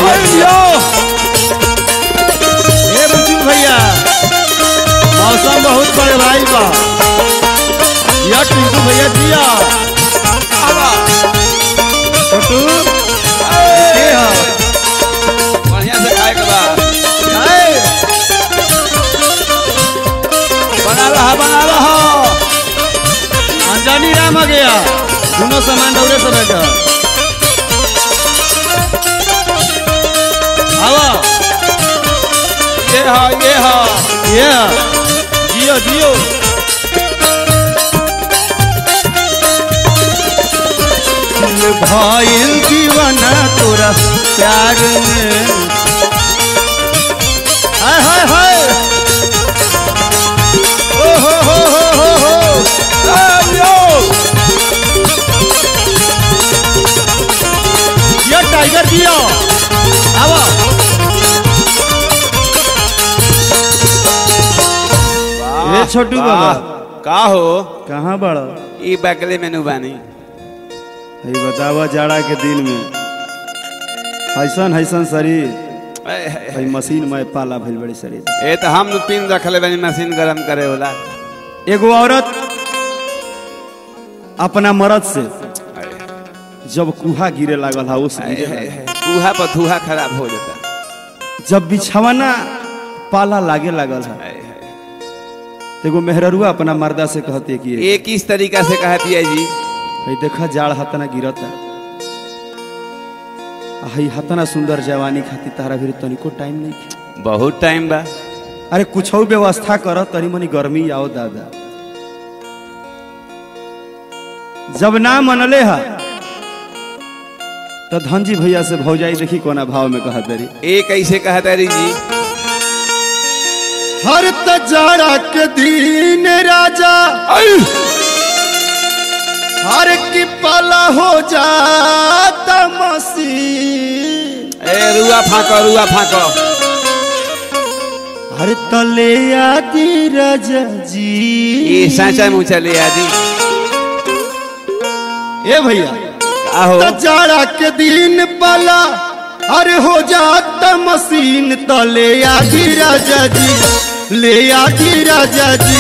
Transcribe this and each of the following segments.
भैया जियो ए बंचू भैया मौसम बहुत बड़े भाई बा या टिंकू भैया जिया छोटू के हो बढ़िया से खाए के बा आए बना रहा बना रहा अंजनी राम आ गया दोनों सामान दौड़े सब है आवा ये हा ये हा ये जियो जियो भाईल दीवाना तोरा प्यार में हाय हाय हाय ओ हो हो हो हो हो ए, यो ये टाइगर जियो आवा ए छोटू का- बाबा का हो कहाँ बड़ा ई बकले मेनू बानी है बतावा जाड़ा के दिन में ऐसन ऐसन शरीर ए, ए, ए, है मशीन में पाला भइल बड़ी शरीर ए तो हम पिन रखले बानी मशीन गरम करे वाला एगो औरत अपना मर्द से जब कुहा गिरे लागल हा उस ए, ए, ए, चूहा पर धूहा खराब हो जाता जब बिछावना पाला लागे लागल हा ए, ए, तो एगो मेहररुआ अपना मर्दा से कहते कि ये किस तरीका से कहा पिया जी है देखा जाड़ हतना गिरता आ हई हतना सुंदर जवानी खातिर तारा भी तनिको टाइम नहीं खे। बहुत टाइम बा अरे कुछ व्यवस्था कर तनी मनी गर्मी आओ दादा जब ना मनले हा तो धनजी भैया से भौजाई देखी कोना भाव में कहा दरी ए कैसे कहा तारी जी हर तजारा के दिन राजा हर की पाला हो जाता मसीन ए रुआ फाको रुआ फाको हर तले आदि राजा जी ये साचा मुँह चले आदि ए भैया आहो जाड़ा के दिन पाला अरे हो जाता मशीन तले आदि राजा जी ले आदि राजा जी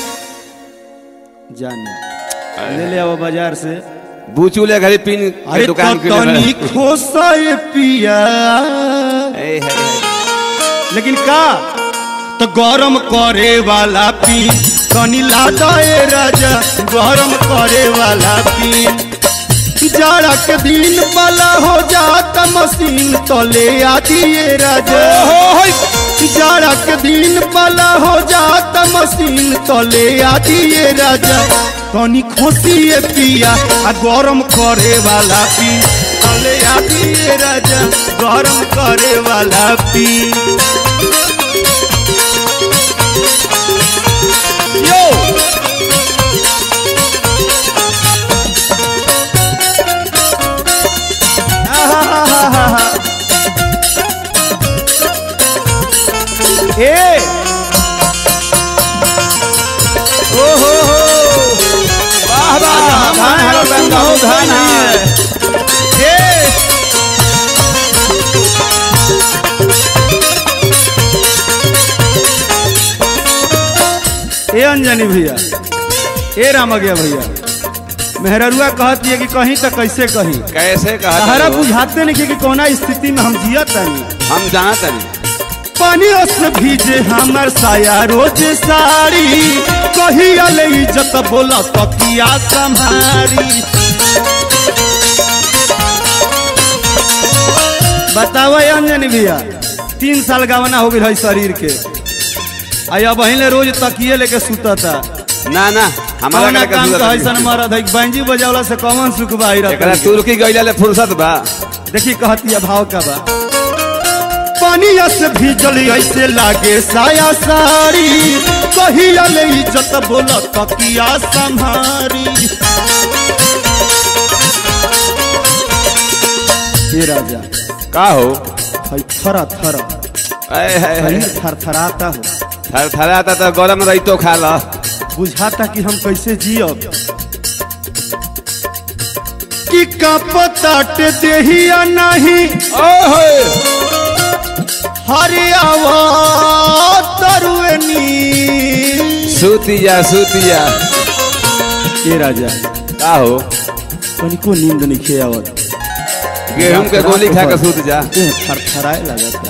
जाने ले ले आओ बाजार से बूचू ले घरे पिन के अरे दुकान के तनी खोसा ये पिया ए है है। लेकिन का तो गरम करे वाला पी तनी लादा ए राजा गरम करे वाला पी जाड़ा के दिन वाला हो जाता मशीन तले आदि ए राजा जाड़ा के दिन वाला हो जाता मशीन तले आदि ए राजा तनी खोसी ए पिया आ गरम करे वाला पी तले आदि ए राजा गरम करे वाला पी यो आहाहाहा। ए ओ हो हो वाह वाह धान हरा बंदा हो धान है ए ए अंजनी भैया ए राम गया भैया मेहररुआ कहती है कि कहीं तो कैसे कहीं कैसे कहा सहारा तारी हो? बुझाते नहीं कि, कि कौना स्थिति में हम जियत नहीं हम जाना तारी पानी से भीजे हमर साया रोज साड़ी कही अले इज्जत बोला तकिया संहारी बताओ ये अंजनी भैया तीन साल गवना हो गई है शरीर के आया बहिने रोज तकिए लेके सुतता ना ना हमारा कौना का काम जरूरत का नहीं। ऐसा मरद है बैंजी बजावला से कौन सुख बाई एकरा रहता तुर्की गइला ले फुर्सत बा देखी कहती है भाव का बा पानी से भीजल ऐसे लागे साया साड़ी कही अले इज्जत बोला तकिया संहारी हे राजा का हो है थरा थरा ए है है शरीर थरथराता हो थर थराता तो गरम रही तो खा ला बुझाता कि हम कैसे जियब कि कपताट देहिया नहीं ओहो हरियावा तरुएनी सूतिया सूतिया ए राजा का हो तनिको नींद नहीं खे आवत गेहूं के गोली खा के सूत जा देह थरथराए लगता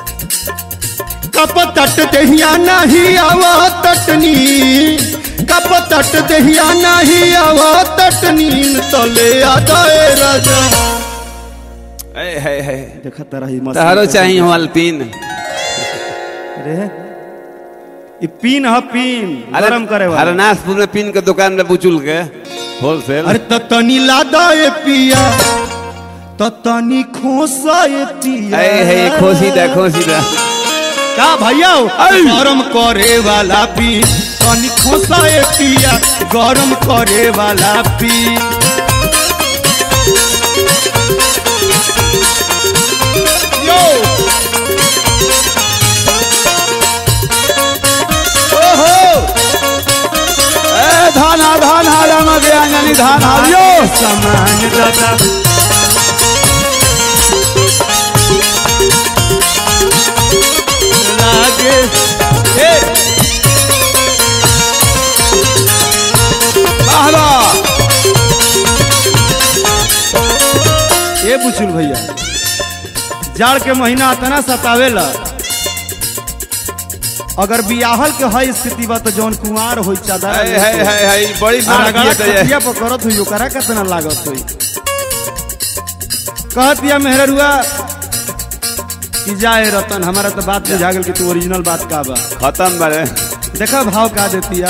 कप तट दहिया नहीं आवा तटनी कप तट दहिया नहीं आवा तटनी तले आदाए राजा ए है है देखा तारा ही मस्त तहरो चाहिए हो अल्पीन रे ई पीन ह पीन गरम करे वाला हरनाथपुर में पिन के दुकान में बुचुल के होलसेल अरे त तनी लादाए पिया त तनी खोसाए पिया ए है खोसी दा खोसी दा का भैया आई। गरम करे वाला पी तनी खोसाए पिया गरम करे वाला पी यो ओहो ए धान हा धान हा राम गया यानी धान हा यो समान दादा लागे ए बाहरा ए बुचुल भैया जाड़ के महीना इतना सतावेला अगर बियाहल के है स्थिति बा तो जौन कुंवार होई चादा है है है है बड़ी मार रगड़ा किया तो ये खटिया पर करत हुई ओकरा कितना लागत हुई कहत दिया मेहरुआ कि जाए रतन हमारा तो बात बुझा गेल कि तू ओरिजिनल बात का बा खत्म बड़े देखा भाव का देतिया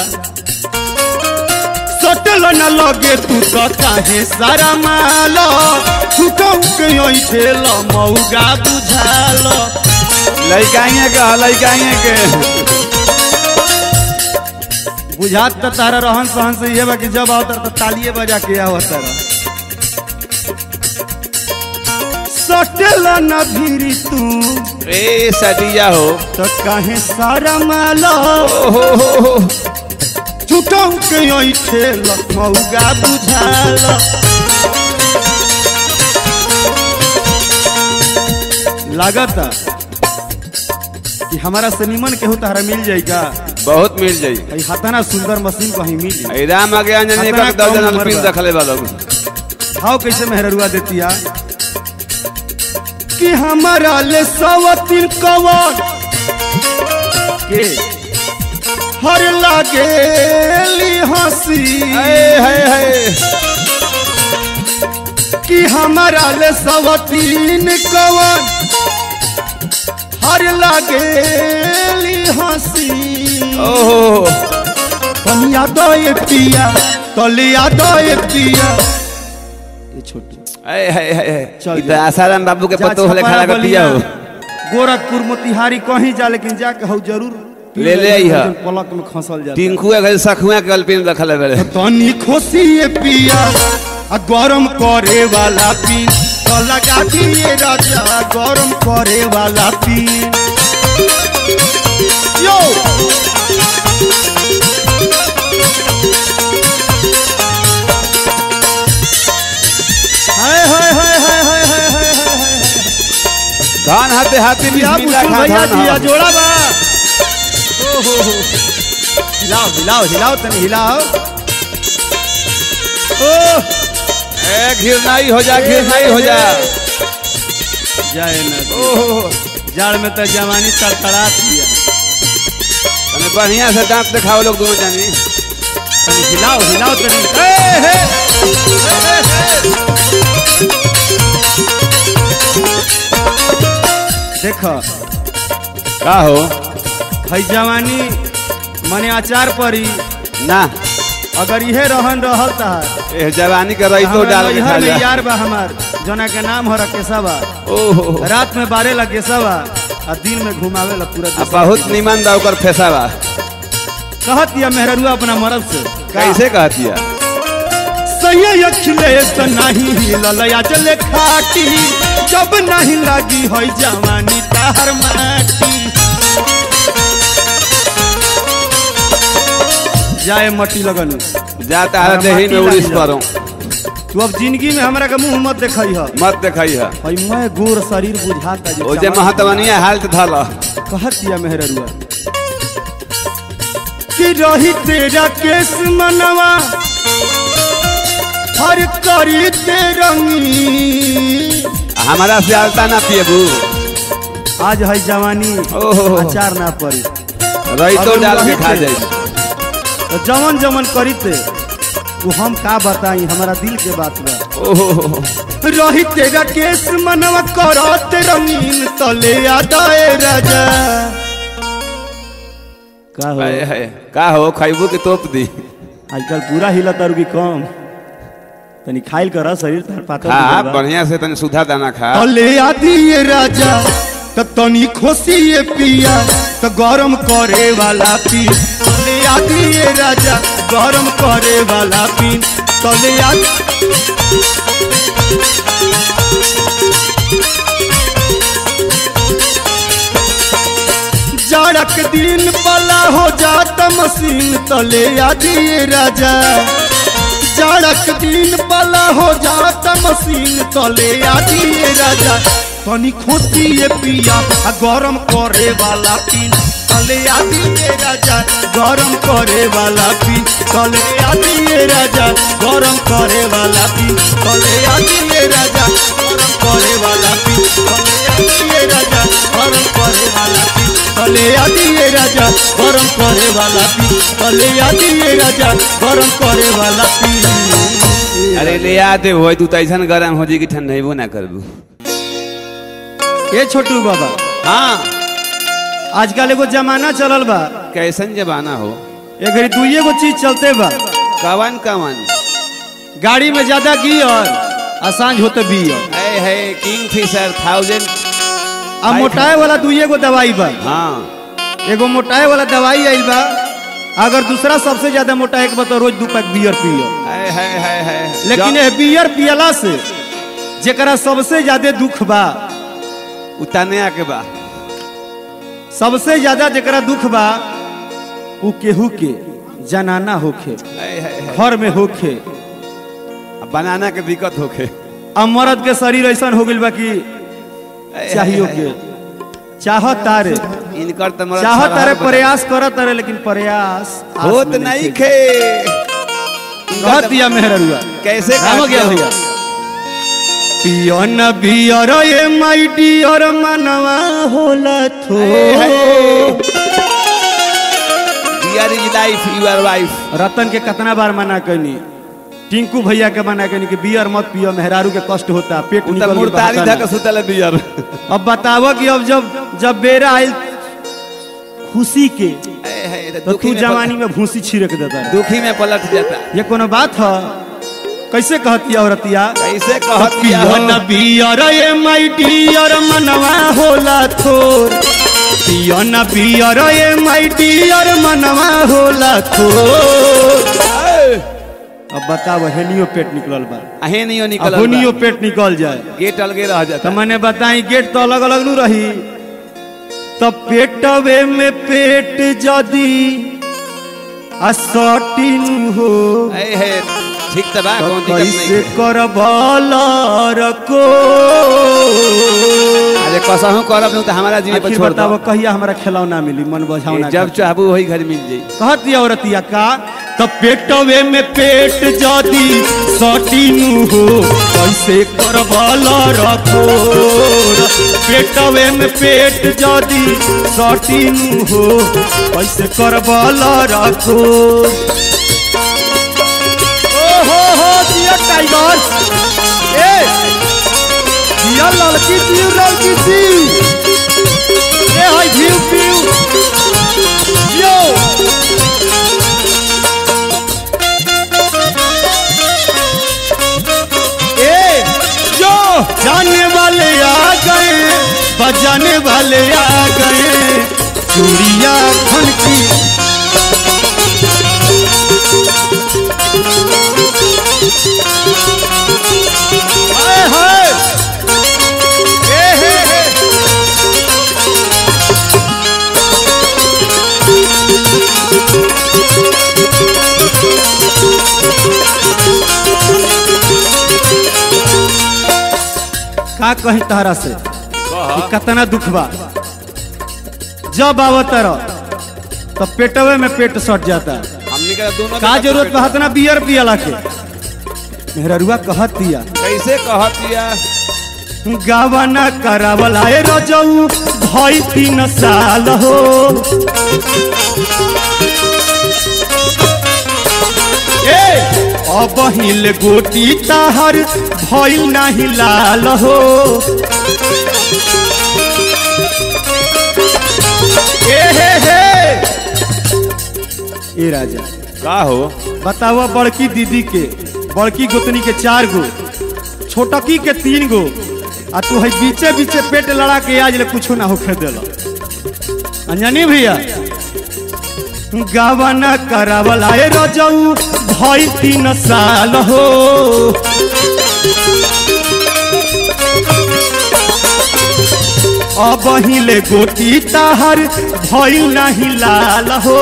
सटल न लगे तू तो काहे सारा माल तू कहू के ओई ठेल मौगा बुझाल लइकाइए के ह, लइकाइए के बुझात त तारा रहन सहन से ये बा कि जब आवत त तालिए बजा के आवत तारा सटल न भीरी तू ए सटिया हो तो काहे सारा माल ओहो हो हो छुटौ के ओई ठेल मौगा बुझाल लागत कि हमारा से निमन केहू तहरा मिल जाई का बहुत मिल जाई ई हतना सुंदर मशीन कहीं मिल जाई ए राम आ गया यानी खतरा एक दर्जन कम उम्र अल्पीन बा। रखले बा लोग भाव कैसे मेहरुआ देतिया कि हमारा ले सवतिन कवन के हर लागेली हंसी ए है है कि हमारा ले सवतीन कवन हर लागेली हंसी ओहो तनिया दो ये पिया तलिया दो ये पिया ये छोटू ए है है है चल ई तो आसाराम बाबू के जा पतो होले छपरा खड़ा कर दिया बलिया, हो गोरखपुर मोतिहारी कहीं जा लेकिन जाके हौ जरूर पी ले ले अइहा। जौन पलक में खसल जाता टिंकू के सखुआ के अल्पीन रखले बड़े तनी खुशी ये पिया आ गरम करे वाला पी तो लगा दिए राजा गरम करे वाला पी यो हाय हाय हाय हाय हाय हाय हाय हाय हाय धान हाथे हाथी या बिस्मिल्लाह बुजुर्ग खान भैया धान जी या हा। जोड़ा बा ओ हो हो हिलाओ हिलाओ हिलाओ तनी हिलाओ ओ ए घिरनाई हो जा घिरनाई हो जा जाए ना ओहो जाड़ में तो जवानी तड़तड़ा दिया तने बढ़िया से दांत दिखाओ लोग दोनों जानी तनी हिलाओ हिलाओ तनी ए हे ए, हे, हे। देखो का हो है जवानी मने अचार परी ना अगर इहे रहन रहल तहार ए जवानी के रही तो हमरा डाल के नैहर खा में जा यार बा हमार जना के नाम हो रकेशवा ओहो रात में बारे ला केसवा आ दिन में घुमावे ला पूरा आ देशवा। बहुत निमन बा ओकर फेसावा कहत या मेहरुआ अपना मरद से कैसे कहतिया सही अखिलेश नहीं हिलल चले खाटी जब नहीं लगी हो जवानी तार माटी जाए मटी लगन जा तारा देही में माटी उड़ीस लागी करो तू अब जिंदगी में हमरा के मुंह मत देखई ह मत देखई है भाई मैं गोर शरीर बुझाता जे ओ जे चमक- महतवनिया हालत धल कहत दिया मेहररुआ कि रही तेरा केस मनवा हर करी ते रंगी हमारा से आलता ना पिएबू आज है जवानी ओहो। अचार ना पड़ी रही तो अगर डाल के वही खा थे। जाई तो जवन जवन करी ते वो हम का बताई हमारा दिल के बात बा ओहो रही तेरा केस मनवा करत रंगीन तले आदाए राजा का हो हाय हाय का हो खैबू के तोप दी आजकल पूरा हिला तारू की कम तनी खाइल कर शरीर तार पातर खा हो गइल बा। बढ़िया से तनी सुधा दाना खा तले आदि ये राजा त तनी खोसी ये पिया त गरम करे वाला पी तले आदि ये राजा गरम करे वाला पी तले आदि जाड़क दिन पला हो जाता मशीन तले आदि ये राजा जाड़क दिन पला हो जाता मशीन तले आदि ये राजा तनी खोसी ये पिया आ गरम करे वाला पीन तले आदि ये राजा गरम करे वाला पीन तले आदि ये राजा गरम करे वाला पीन तले आदि ये राजा गरम करे वाला पीन तले आदि ये राजा गरम करे वाला पीन तले आदि ये राजा गरम करे वाला पीन तले आदि ये राजा गरम करे वाला पीन अरे ले आते हो तू तो ऐसा गरम हो जी कि ठंडेबो ना करबू ए छोटू बाबा हाँ आजकल एगो जमाना चलल बा कैसन जमाना हो ए घड़ी दुइये गो चीज चलते बा कवन कवन गाड़ी में ज्यादा गियर आ सांझ होते बियर है है किंग फिशर थाउजेंड आ मोटाए वाला दुइये गो दवाई बा हाँ एगो मोटाए वाला दवाई आइल बा अगर दूसरा सबसे ज्यादा मोटाए के बा तो रोज दू पैक बियर पियो है है है है लेकिन ए बियर पियला से जेकरा सबसे ज्यादा दुख बा उताने आके बा सबसे ज्यादा जेकरा दुख बा उ केहू के जनाना होखे है है है घर में होखे अब बनाना के दिक्कत होखे आ मर्द के शरीर ऐसा हो गइल बा कि है, चाहियो है, है। के चाहत तारे इनकर तो मरद चाहत सरहर तारे बता- प्रयास करत तारे लेकिन प्रयास आस होत में नहीं खे खे कहत दिया मेहरुआ कैसे राम काट गया दिया? भैया पियन बियर ए माई डियर मनवा होला थो dear is life you are wife रतन के कितना बार मना कनी टिंकू भैया के मना कनी कि बियर मत पियो मेहरारू के कष्ट होता पेट उ निकल तो के मुर्तारी बहता धक ना। सुतल बियर अब बतावो कि अब जब जब बेरा आयल खुशी के है, है, तो तो दुखी तू में जवानी में भूसी छिड़क देता है दुखी में पलट जाता ये कोनो बात है कैसे कहती है औरतिया कैसे कहत दिया हो? पियन बियर ए माई डियर मनवा होला थोर पियन बियर ए माई डियर मनवा होला थोर ए, अब बताओ हेनियो पेट निकलल बा आहे नहीं हो निकल अब होनियो पेट निकल जाए गेट अलगे रह तो जाता मैंने बताई गेट तो अलग अलग नू रही तो पेटवे में पेट जदी आ सटिन हो है है ठीक तो बा तो कौन दिक्कत कैसे नहीं कर रको अरे कसहू करब नहीं तो हमारा जीवे पर आखिर छोड़ दो बताओ कहिया हमरा खिलौना मिली मन बझावना जब चाहबू वही घर मिल जाई कहती औरतिया का तो पेटवे में पेट जदी सटिनु हो कैसे करबल रखो पेटवे में पेट जदी सटिनु हो कैसे करबल रखो ओ हो हो दिया टाइगर ए दिया लड़की दियो लड़की दियो ए हाय भीव भीव यो ए जो जाने वाले आ गए बजाने वाले आ गए चूड़िया खन की हाय हाय ए हे हे का कहीं तहरा से कह कि कितना दुख बा जब आवत रह तो पेटवे में पेट सट जाता हमने का दोनों का जरूरत बा इतना बियर पियला के मेहररुआ कहत दिया कैसे कहतिया गावना करावल आए रजऊ भई तीन साल हो ए अब हिल गोटी ताहर भई नाही लाल हो ए हे हे ए राजा का हो बतावा बड़की दीदी के बड़की गोतनी के चार गो छोटकी के तीन गो आ तू है बीचे बीचे पेट लड़ा के आज ले कुछ ना होखे देला अंजनी भैया गावना करावल आए रजऊ भई तीन साल हो अब हिले गोटी ताहर भई नहीं लाल हो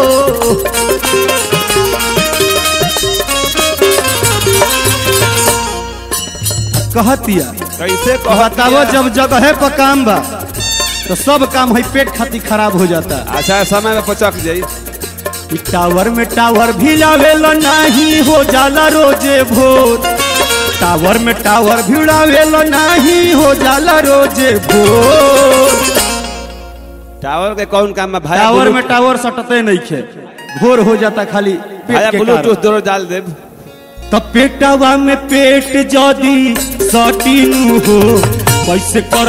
कहतिया कैसे बतावो कहतिया जब जगह पर काम बा तो सब काम है पेट खातिर खराब हो जाता अच्छा समय में पचक जाई ई टावर में टावर भी लावेला नहीं हो जाला रोजे भोर टावर में टावर भी लावेला नहीं हो जाला रोजे भोर टावर के कौन काम में भाई टावर में टावर सटते नहीं खे भोर हो जाता खाली भाया पेट के ब्लूटूथ कारण। दोनों डाल देब तो पेटवा में पेट जदी सटीनु हो कैसे कर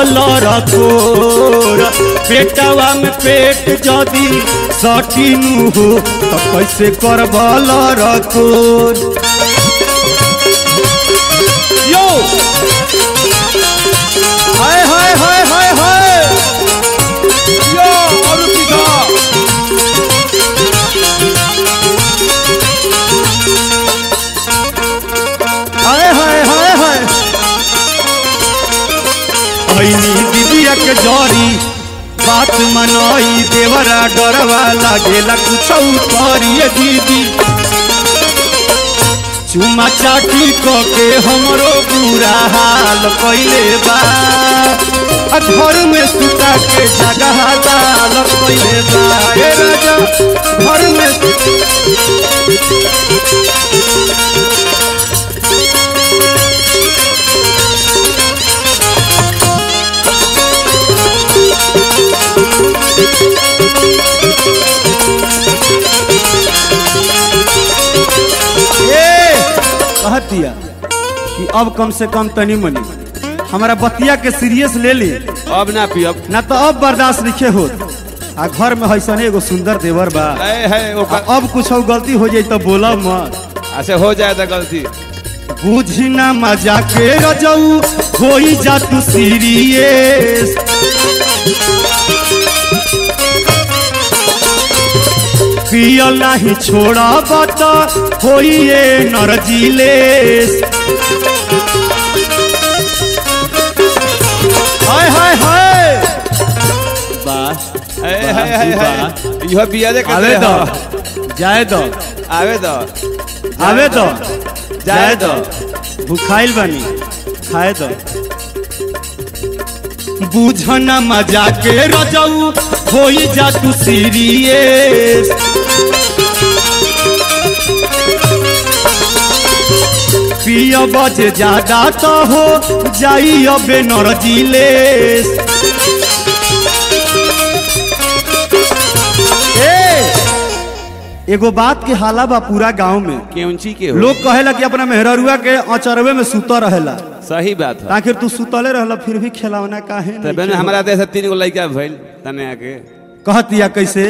रखोर पेटवा में पेट जदी सटीनु हो तो कैसे कर रखोर यो हाय हाय हाय हाय हाय यो और सीधा हाय हाय हाय हाय ऐनी दीदिया के जरी बात मनई देवरा डरवा लागेला कुछ करिए दीदी चुमा चाटी क के हमरो बुरा हाल कइले बा आ घर में सुता के जगह लाल कइले बा ए राजा घर में ए कहत दिया कि अब कम से कम तनी मनी हमारा बतिया के सीरियस ले ली अब ना पियब ना तो अब बर्दाश्त नहीं हो आ घर में हैसन एगो सुंदर देवर बा है है आ ओकर अब कुछ गलती हो जाई तो बोला मत अच्छा हो जाए तो गलती बुझी ना मजा के रजऊ होई जा तू सीरियस पियल नहीं छोड़ा बता होई ये नरजिलेस हाय हाय हाय बस है है है है यह बिया दे आवे के दो जाए दो आवे दो आवे दो जाए जाए दो भूखाइल बनी खाए दो बुझना मजा के रजऊ होई जा तू सीरियस पिय बजे ज्यादा तो हो जाई अबे नरजिलेस ए एगो बात के हाला बा पूरा गांव में केउंची के हो लोग कहेला कि अपना मेहररुआ के अचरवे में सुता रहेला सही बात है आखिर तू सुतले रहला फिर भी खिलौना काहे नहीं तबे खेला? हमारा देश से तीन गो लड़का भइल तने आके कहतिया कैसे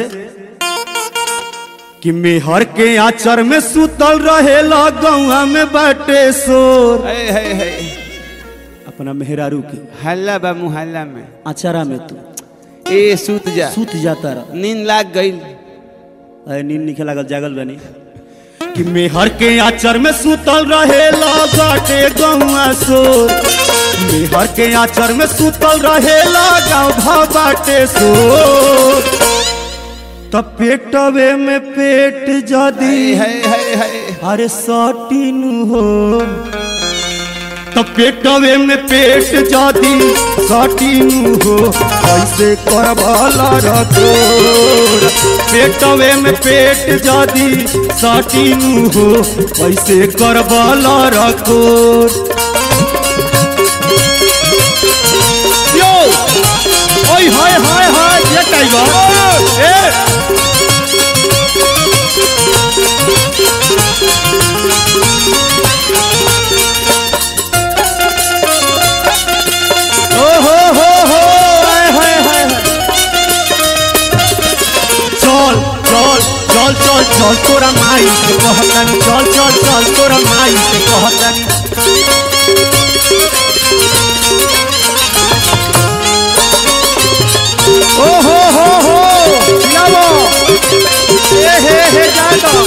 कि मेहर के आचर में सुतल रहेला गौआ में बाटे सोर है है है अपना मेहरारू के हल्ला बा मुहल्ला में आचरा में तू ए सूत जा सुत जाता रह नींद लाग गइल अरे नींद निखे लागल जागल बनी कि मेहर के आचर में सुतल रहेला बाटे गौआ सोर मेहर के आचर में सुतल रहेला गाँव भा बाटे सोर तब पेटवे में पेट जदी है है है है अरे सटीन हो तो पेटवे में पेट जादी सटीनु हो कैसे करबला रखोर पेटवे में पेट जादी सटीनु हो कैसे करबला रखोर यो ओय हाय हाय हाय ये टाइगर ए ओ हो हो हो हाय हाय हाय चल चल चल चल चल तोरा माई से कहतानी चल चल चल तोरा माई से कहतानी ओ हो हो हो लावो ए हे हे जानो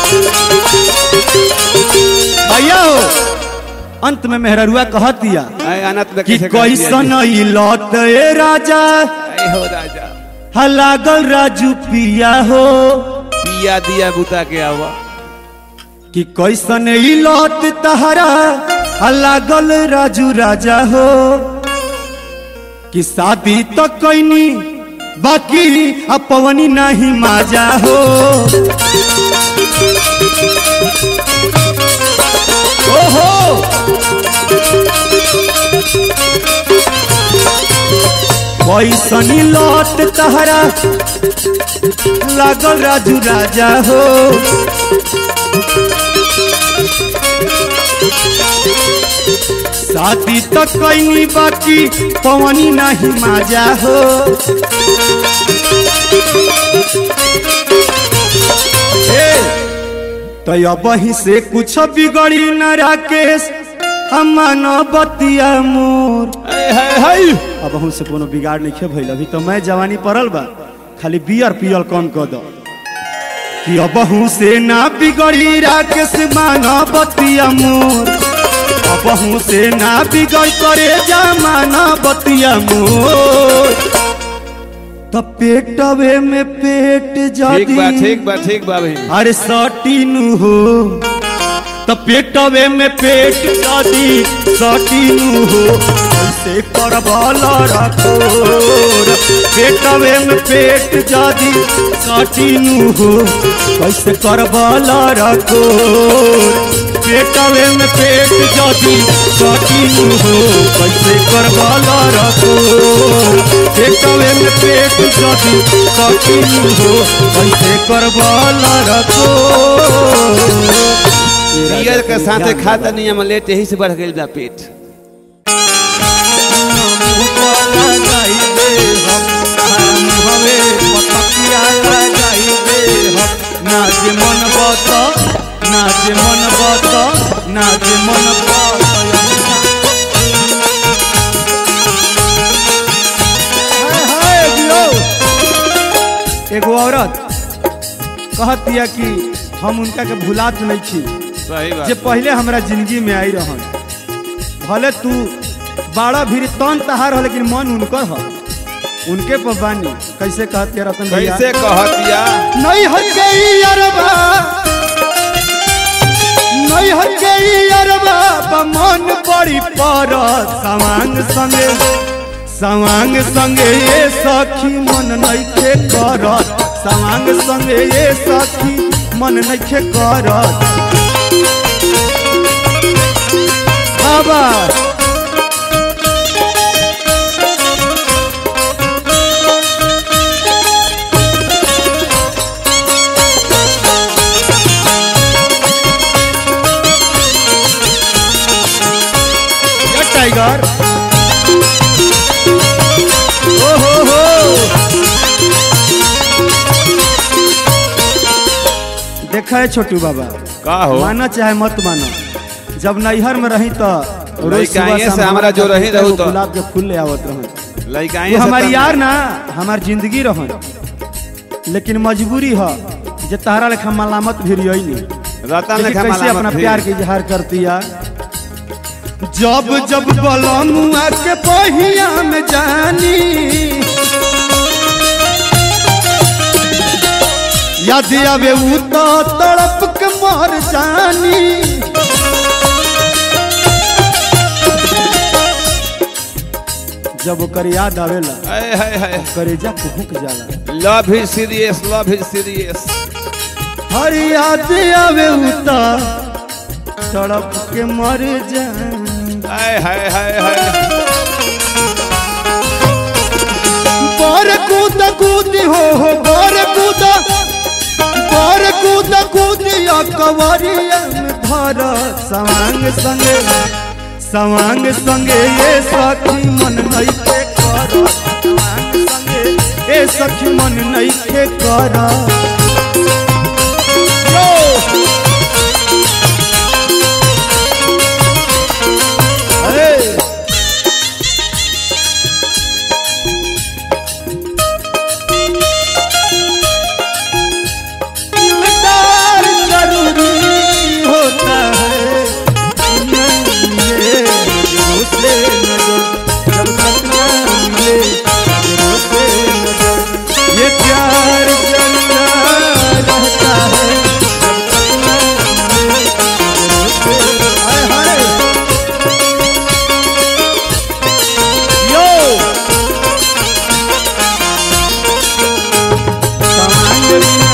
भैया हो अंत में मेहररुआ कह दिया आए अनंत में कि कैसे कर दिया कैसन ई लौट ए राजा जी? आए हो राजा हा लागल राजू पिया हो पिया दिया बुता के आवा कि कैसन ई लौट तहरा हा लागल राजू राजा हो कि शादी तो कैनी बाकी अब पवनी नहीं माजा हो ओहो कैसनी लौट तहरा लागल राजू राजा हो शादी तो कैनी बाकी पवनी नहीं माजा हो ए, तो अब ही से कुछ बिगड़ी न राकेश हम बतिया मोर आए हाय हाय अब हम से कोनो बिगाड़ नहीं खे भइल अभी तो मैं जवानी पड़ल बा खाली बियर पियल कम कर दो कि अब से ना बिगड़ी राकेश माना बतिया मोर अब से ना बिगड़ करे जमाना बतिया मोर तो पेटवे में पेट ठीक बा जादी ठीक बा ठीक बा भाई अरे सटीनु हो तो पेटवे में पेट जादी सटीनु हो कैसे करबला रखोर पेटवे में पेट जादी सटीनु हो कैसे करबला रखोर पेटवे में पेट जादी सटीनु हो कैसे करबला रखोर पेटवे में पेट जादी सटीनु हो कैसे करबला रखोर पियर के साथे खाता नहीं हम लेट यही से बढ़ गई बा पेट नाच मन बत नाच मन बत नाच मन एगो औरत कहतिया कि हम उनका के भुलात नहीं छी सही बात जे पहले हमरा जिंदगी में आई रहन भले तू बाड़ा भी तन तहार हो लेकिन मन उनकर हो उनके पर बानी कैसे कहते हैं रतन भैया कैसे कहतिया नहीं हट गई अरबा नहीं हट गई अरबा बा मन बड़ी पर सवांग संगे सवांग संगे ये सखी मन नहीं खे करत सवांग संगे ये सखी मन नहीं खे करत बाबा या टाइगर ओ हो हो देखा है छोटू बाबा का हो माना चाहे मत माना जब नैहर में रही तो रोज लइका सुबह ये शाम से हमरा जो रही रहू तो। गुलाब के फूल ले आवत रहे लइका वो हमारी यार ना हमार जिंदगी रहन लेकिन मजबूरी है जे तारा लेखा मलामत भी रही नहीं रतन देखी लेखा कैसे अपना मलामत प्यार के इजहार करती है जब जब बलमुआ के पहिया में जानी याद आवे उ तो तड़प के मर जानी जब ओकर याद आवेला हाय हाय हाय करेजा कुहुक जाला love is serious love is serious हर याद आवे उता तड़प के मर जाए हाय हाय हाय हाय बर कूद कूद हो हो बर कूद बर कूद कूद या कवरिया में धर सवांग संगे सवांग संगे ये सखी मन नहीं के कर सवांग संगे ए सखी मन नहीं के कर Hey! दिलदार जरूरी होता है ये नजरों से नजर जब तक न मिले नजरों से नजर ये प्यार चलता रहता है जब तक न मिले नजरों से हाय हाय यो सामान बिना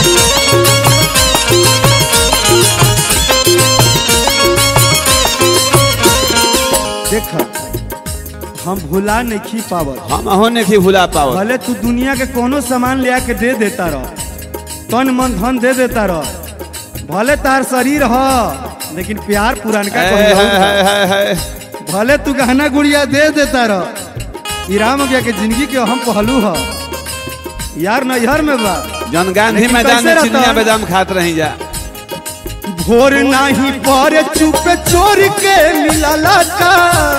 देख हम भुला नहीं खी पावत हम हो नहीं भुला पाओ भले तू दुनिया के कोनो सामान ले आके दे देता रह तन मन धन दे देता रह भले तार शरीर ह लेकिन प्यार पुरानका हाय कहियो हाय हाय हाय हाय भले तू गहना गुड़िया दे देता रह ई राम गया के जिंदगी के हम पहलू ह यार नैहर में बा जन गांधी लेकिन मैदान कैसे में रहता चिनिया है? बादाम खात रही जा भोर नाही पर चुप चोर के मिलला का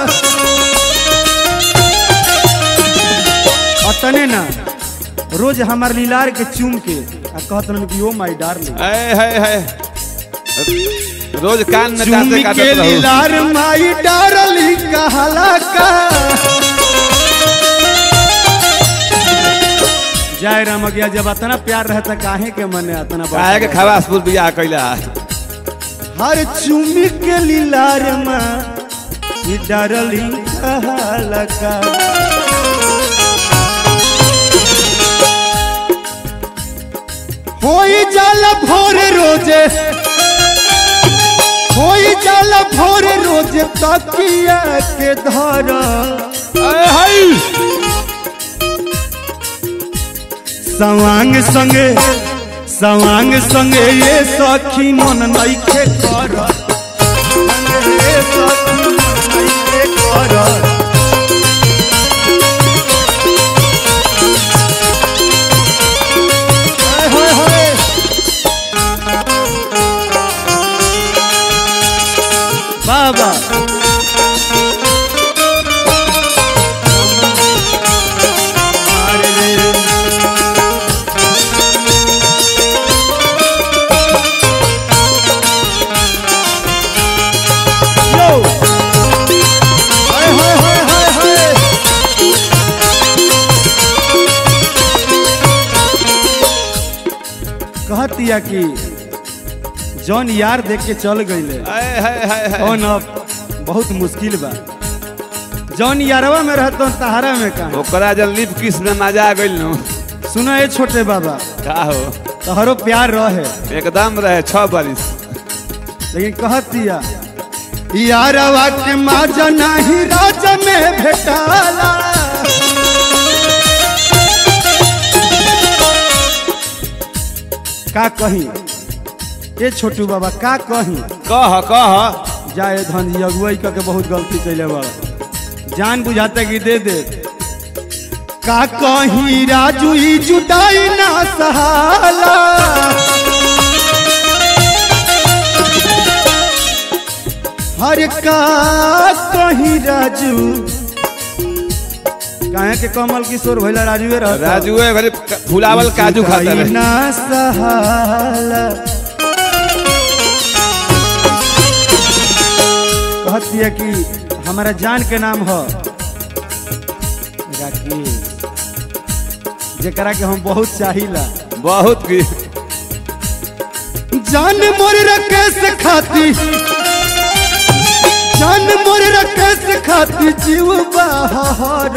अतने ना रोज हमार लीलार के चूम के आ कहत रहन कि ओ माय डार्लिंग हाय हाय हाय रोज कान में चूम दांते के काटत रहो लीलार माई डार्लिंग कहला का जय राम गया जब अतना प्यार रहता काहे के मने अतना बात काहे के खवासपुर बियाह कैला हर चुमी के लीलार माँ ये डार्लिंग कहला का होई जाला भोर रोजे होई जाला भोर रोजे तकिया के धरा हाय हाय सवांग संगे सवांग संगे ये सखी मन नइखे कर संगे ये सखी मन नइखे कर हाय हाय हाय बाबा अरे रे Yo! हाय हाय हाय हाय हाय कहतिया कि जौन यार देख के चल गईले हाय हाय हाय हाय कौन अब बहुत मुश्किल बा जौन यारवा में रहतो तहारा में का ओकरा जब लिप किस में मजा आ गइल नु सुनो ए छोटे बाबा का हो तहरो प्यार रहे एकदम रहे छह बारिश लेकिन कहतिया यारवा के माजा नाही राजा में भेटाला का कही ए छोटू बाबा का कही कह कह जाए धन जी अगुवाई क के बहुत गलती कैले बड़ा जान बुझाते कि दे दे का कही राजू ई जुटाई ना सहाला हर का कही राजू काहे के कमल किशोर भैला राजुए रहता राजू घरे फुलावल काजू खाता जुटाई रहे ना सहाला कहती है कि हमारा जान के नाम हो राकेश जेकरा के हम बहुत चाहिला बहुत की जान मोर रकेश खाती जान मोर रकेश खाती खातिर जीव बहर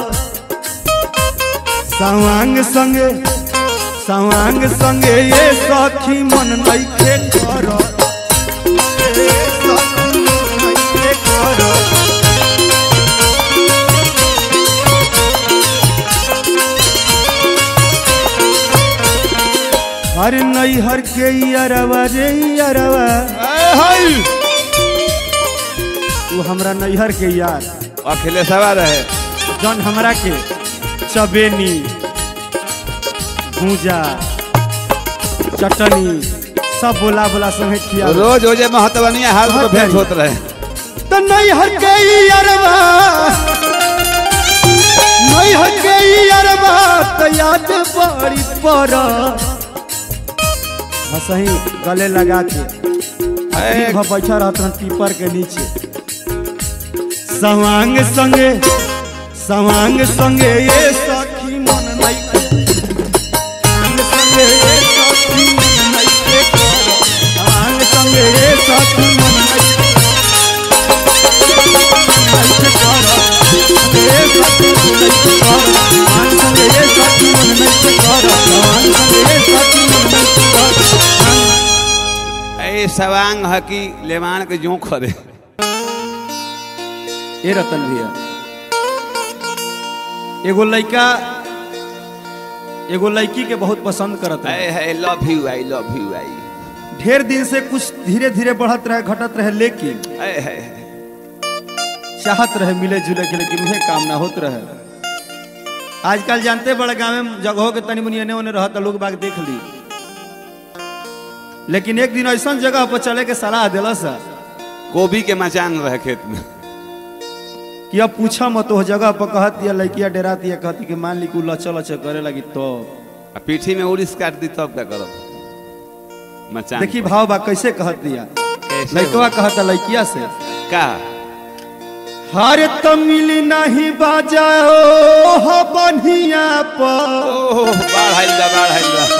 सवांग संगे सवांग संगे ये सखी मन नइखे कर ए सखी मन नइखे कर हर नैहर के अरवा रे अरवा तू हमरा नैहर के यार अखिलेशवा रहे जौन हमरा के चबेनी भूजा चटनी सब बोला बोला संगे खिया रोज रोजे महतवनिया हाल तो बहुत भेंट भारी। होत रहे तो नैहर के अरवा नैहर के अरवा तो याद बड़ी पर हसही गले लगा के ए, दिन भर बैठा रहत रहन पीपर के नीचे सवांग संगे सवांग संगे ये सखी मन नइखे सवांग संगे ये सखी मन नइखे कर सवांग संगे ये सखी मन नइखे नइखे कर ये सखी मन नइखे कर सवांग संगे ये सखी मन नइखे कर सवांग संगे ये सखी मन नइखे कर ए सवांग है कि लेवान के जो खरे ए रतन भैया एगो लड़का एगो लड़की के बहुत पसंद करत है I love you I love you आई ढेर दिन से कुछ धीरे धीरे बढ़त रहे घटत रहे लेकिन ए है चाहत रहे मिले जुले के लेकिन उहे काम ना होत रहे आजकल जानते बड़े गाँव में जगहों के तनी मुनी एने ओने रहत लोग बाग देख ली लेकिन एक दिन ऐसा जगह पर चले के सलाह दिला सा गोभी के मचान रहे खेत में कि अब पूछा मत हो जगह पर कहत दिया लड़किया डेरा दिया कहती कि मान ली कि उ लचल लचल करे लगी तो आ पीठी में उड़ीस काट दी तब क्या करब मचान देखी पर। भाव बा कैसे कहत दिया कैसे लड़कवा हो? कहता लड़किया से का हर तमिल नहीं बाजाओ हो बनिया पर ओह बाढ़ आइल बा बाढ़ आइल बा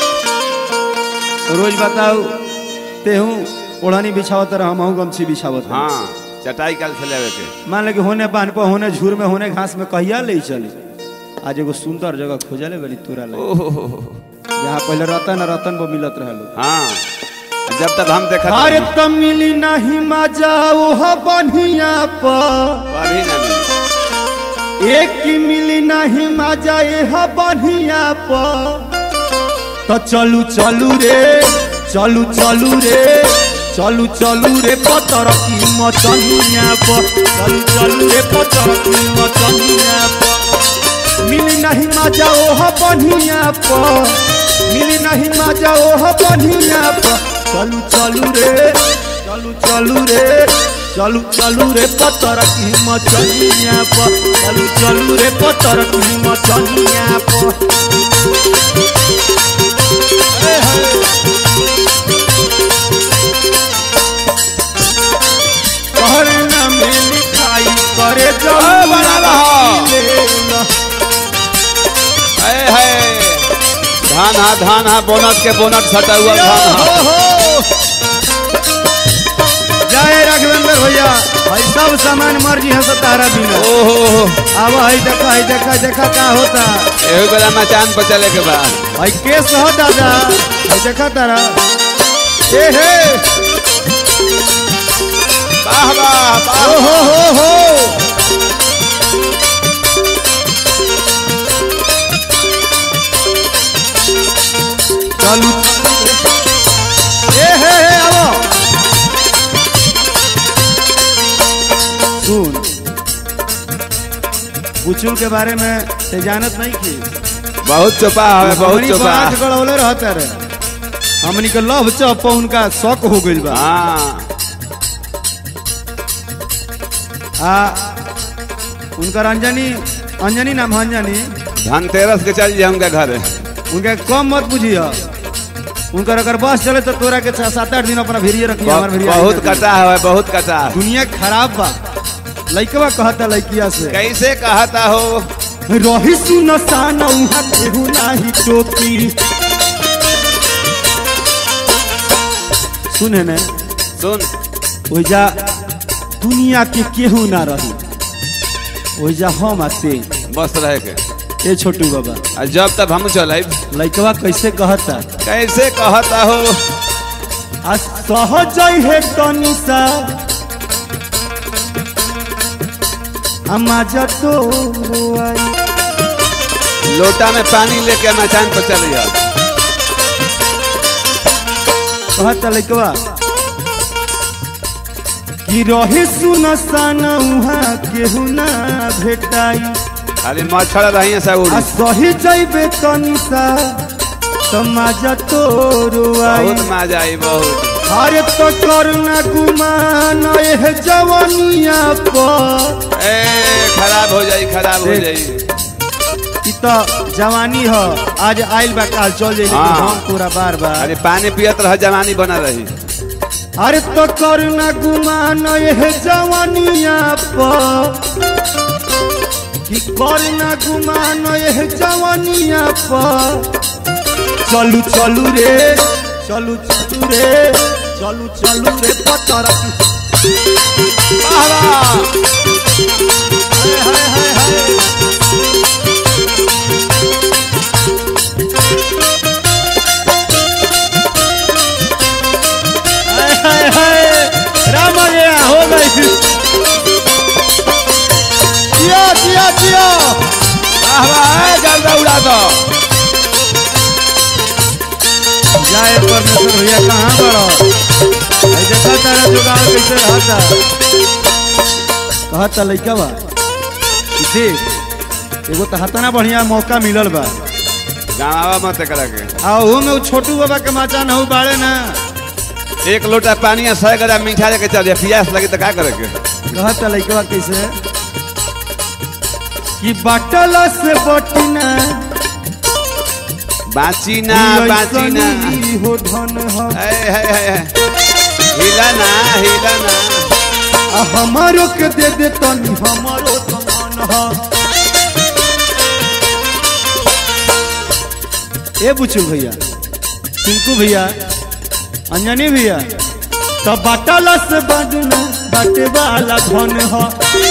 रोज बताओ तेहू ओढ़नी बिछावत रह हमहू गमछी बिछावत रह हाँ चटाई काल से लेवे के मान ले कि होने बान पर होने झूर में होने घास में कहिया ले चली आज एगो सुंदर जगह खोजले बनी तोरा ले ओह जहाँ पहले रतन रतन वो मिलत रहे लोग हाँ जब तक हम देखत अरे रही, तमिल नहीं मजाओ हो बनिया पर कभी ना मिली एक की मिली नहीं मजा यह बढ़िया पर तो चलू चलू रे चलू चलू रे चलू चलू रे पतर की मचनिया पर चलू चलू रे पतर की मचनिया पर मिली नहीं मजा ओह बढ़िया पर मिली नहीं मजा ओह बढ़िया पर चलू चलू रे चलू चलू रे चलू चलू रे पतर की मचनिया पर चलू चलू रे पतर की मचनिया पर कहरे ना में लिखाई करे ओ, बना रहा। जब है है धान हा धान हा बोनट के बोनट सटा हुआ धान हा जय राघवेंद्र भैया भाई सब सामान मर्जी है तो तारा बिना ओहो अब है देखा है देखा देखा का होता एहो बेला मचान पर चले के बाद भाई केस हो दादा है देखा तारा ए हे वाह वाह वाह ओ हो हो हो चलू ए हे हे आवो सुन बुचुल के बारे में ते जानत नहीं की बहुत चोपा है बहुत हमनी चोपा बात गड़ौले रहते रे हमनी के लव चप उनका शौक हो गइल बा हाँ आ उनकर अंजनी अंजनी नाम है अंजनी धनतेरस के चल जाऊंगा घर उनके कम मत बुझिए उनकर अगर बस चले तो तोरा के छह सात आठ दिन अपना भिरिये रखिए हमार भिरिये बहुत कटा है बहुत कटा है दुनिया खराब बा लइकवा कहता लइकिया से कैसे कहता हो रही सुन सान उहाँ केहू नाही टोकी सुन ने सुन ओइजा दुनिया के केहू ना रही ओइजा हम आते बस रहे के ए छोटू बाबा आ जब तक हम चल लइकवा कैसे कहता कैसे कहता हो आ सहज है तनिसा अमाजा तो आई लोटा में पानी लेके मचान पर चल जा कहता लइकवा कि रहे सुनसान उहाँ केहू ना भेटाई खाली मच्छर रही सब आ सही जैबे तनिसा समाजा तोरो आई बहुत मजा आई बहुत अरे तो करना गुमान एह जवानिया पर ए खराब हो जाई खराब हो देख। जाई ई तो जवानी ह आज आइल बा काल चल जाई लेकिन हाँ। हम पूरा बार बार अरे पानी पियत रह जवानी बना रही अरे तो करना गुमान एह जवानिया पर कि करना गुमान एह जवानिया पर चलू चलू रे चलू चलू रे चलू चलू रे पतरा वाह, वाह। हाय हाय हाय हाय हाय हाय हाय राम आ गया हो गई जियो जियो जियो वाह, वाह, ए, गर्दा उड़ा दो जाए परमेश्वर भैया कहाँ बड़ो भाई देखा तारा जुगाड़ कैसे रहता कहता लइका बा कि देख एगो तो हतना बढ़िया मौका मिलल बा गाँवा मत करा के आ ओहू में उ छोटू बाबा के माचा नहू बाड़े ना एक लोटा पानी या सौ ग्राम मीठा लेके चल जा प्यास लगे तो का करे के कहता लइकवा कैसे कि बाटल से बटिना बाची ना ई बाची ना ऐसन ही हो धन ह ए, है, है, है। हिला ना हिला ना आ हमारो के दे दे तनी हमारो तो मन ह ए बुचू भैया टिंकू भैया अंजनी भैया तो बाटल से बजना बाटे वाला धन ह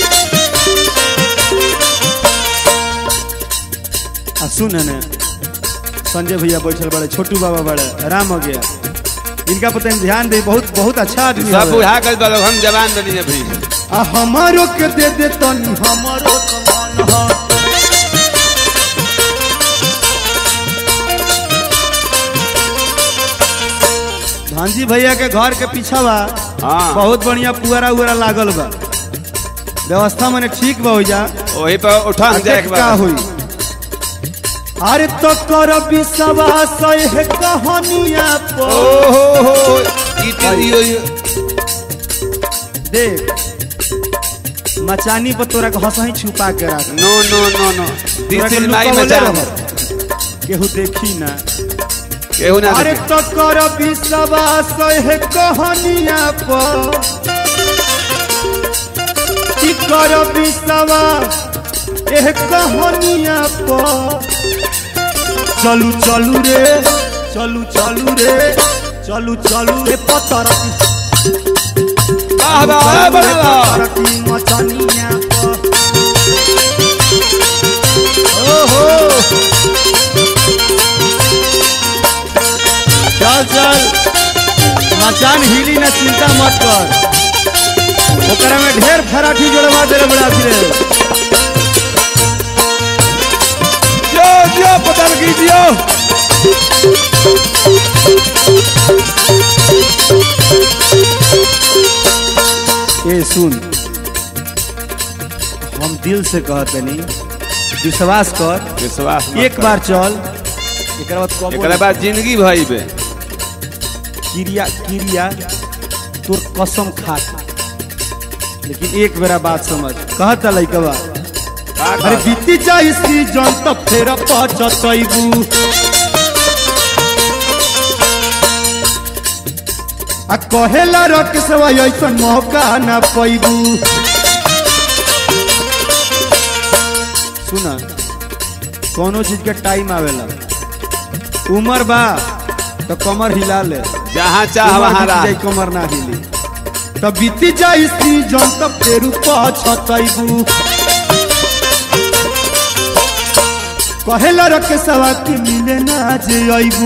आ सुन ने संजय भैया बैठल बड़े छोटू बाबा बड़े राम हो गया इनका पता नहीं ध्यान दे बहुत बहुत अच्छा आदमी सब हवे। बुढ़ा कर दो हम जवान बनी अभी आ हमारो के दे दे तनी हमारो तो मन ह भांजी भैया के घर के पीछा बा हाँ बहुत बढ़िया पुअरा उअरा लागल बा व्यवस्था मने ठीक बा हो जा वही पर उठा हम जाए एक का बार हुई अरे तो कर विश्वास है कहानिया ओ पर हो हो ई ती- यो- यो- देख मचानी पर तोरा के हंसही छुपा के रख नो नो नो नो तोरा दिस के इज माय लुकावले मचान रहत। केहू देखी ना केहू ना अरे देखे। तो कर विश्वास है कहानिया पर की कर विश्वास एह कहानिया पर चलू चलू रे चलू चलू रे चलू चलू रे पतर वाह वाह वाह की मचानिया पर ओहो चल चल मचान हिली ना चिंता मत कर ओकरा में ढेर फराठी जोड़वा दे रे बड़ा फिरे जो जो पता कीजियो ए सुन हम दिल से कहते नहीं विश्वास कर विश्वास मत एक कर। बार चल एक बाद कबो एकरा बाद जिंदगी भई बे क्रिया क्रिया तोर कसम खा लेकिन एक बेरा बात समझ कहता लइकवा का अरे कर? बीती जाई सीजन त फेर पचतैबू आ कहेला रख सेवा ऐसन मौका ना पैबू सुना कोनो चीज के टाइम आवेला उम्र बा तो कमर हिला ले जहाँ चाह उमर वहाँ बीत रह जाई, कमर ना हिली त बीती जाई सीजन त फेर पछतैबू कहेला रखे सवा की मिले ना जे अइबू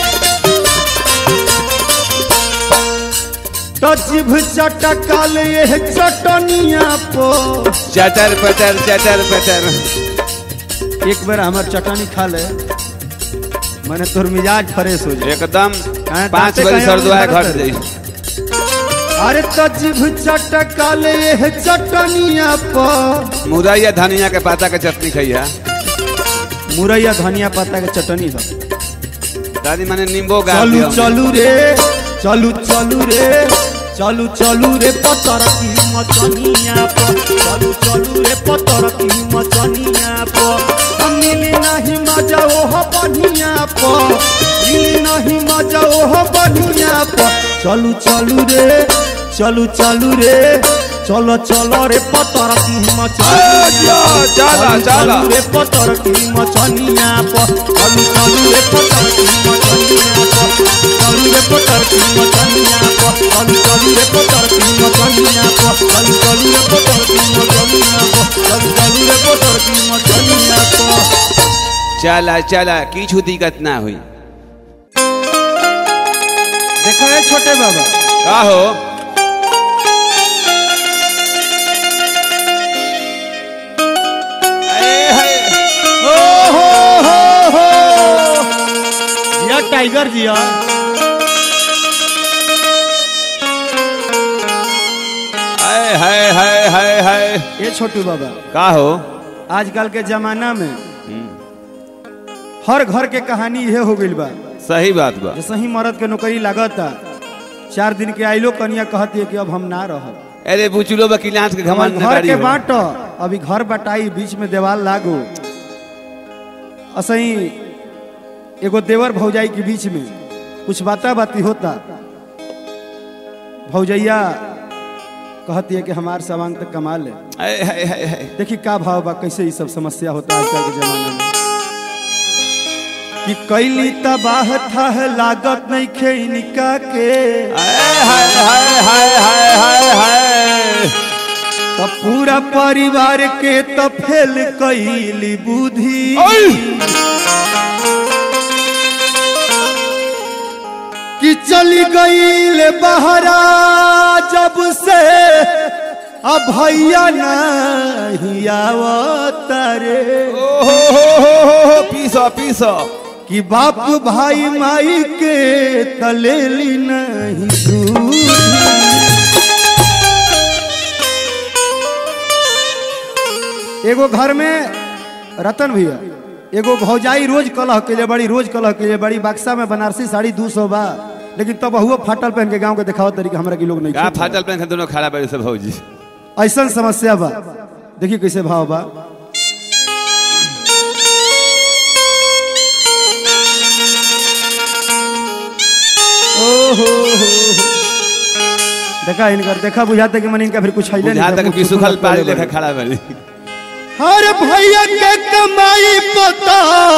तो जिभ चटकाल ये चटनिया पो चटर पटर चटर पटर एक बार हमार चटनी खा ले मैंने तोर मिजाज फ्रेश हो जाए एकदम हाँ, पाँच दाँते बजे कहीं सरदुआ और घट उधर जाई अरे तो जिभ चटकाल ये चटनिया पो मुरैया धनिया के पाता के चटनी खैया मुरैया धनिया पत्ता के चटनी है दादी माने नींबू गाड़ चलू दियो चलू रे चलू चलू रे चलू चलू रे पतर की मचनिया पर चलू चलू रे पतर की मचनिया पर हम मिली नहीं मजा ओह बढ़िया पर मिली नहीं मजा ओह बढ़िया पर चलू चलू रे चलू चलू रे चलो चलो रे पतर की मचनिया पर। चला, चलू, चला। चलू रे पतर की मचनिया पर चलू चलू रे पतर की मचनिया पर चलू रे पतर की मचनिया पर चलू चलू रे पतर की मचनिया पर चलू चलू रे पतर की मचनिया पर चलू चलू रे पतर की मचनिया पर चला चला किछु दिक्कत ना हुई देखा है छोटे बाबा का हो ए, है। ओ हो हो हो जिया टाइगर जिया हाय हाय हाय हाय हाय ये छोटू बाबा का हो आजकल के जमाना में हर घर के कहानी ये हो गइल बा सही बात बा जैसे ही मर्द के नौकरी लागता चार दिन के आइलो कनिया कहती है कि अब हम ना रहब अरे बुचुलो बकीलांत के घमंड घर नगाड़ी के हो। बांट अभी घर बटाई बीच में देवाल लागो असही एगो देवर भौजाई के बीच में कुछ बाता बाती होता भौजैया कहती है कि हमार सामान तक कमा ले हाय हाय हाय हाय देखी का भाव बा कैसे ये सब समस्या होता है आजकल के जमाने में कि कैली तबाह था लागत नहीं खे इनका के हाय हाय हाय हाय हाय हाय हाय तो पूरा परिवार के तो फेल कैली बुद्धि ओय! कि चली गईल बहरा जब से अब भैया नहीं आवतारे ओ हो हो हो हो हो पीसो पीसो कि बाप भाई माई के तलेली नहीं दूध एगो घर में रतन भैया एगो भौजाई रोज कलह के लिए बड़ी रोज कलह के लिए बड़ी बक्सा में बनारसी साड़ी दू सौ बा लेकिन तब हुआ फाटल पहन के गांव के दिखाओ तरीके हमरा के लोग नहीं का खेत बा। फाटल पेन दोनों खड़ा बड़े सब भौजी ऐसा समस्या बा देखिए कैसे भाव बा ओहो देखा इनकर देखा बुझाता कि मन इनका फिर कुछ है जहाँ तक कि सुखल पानी लेखा खड़ा बड़ी हर भैया के कमाई पता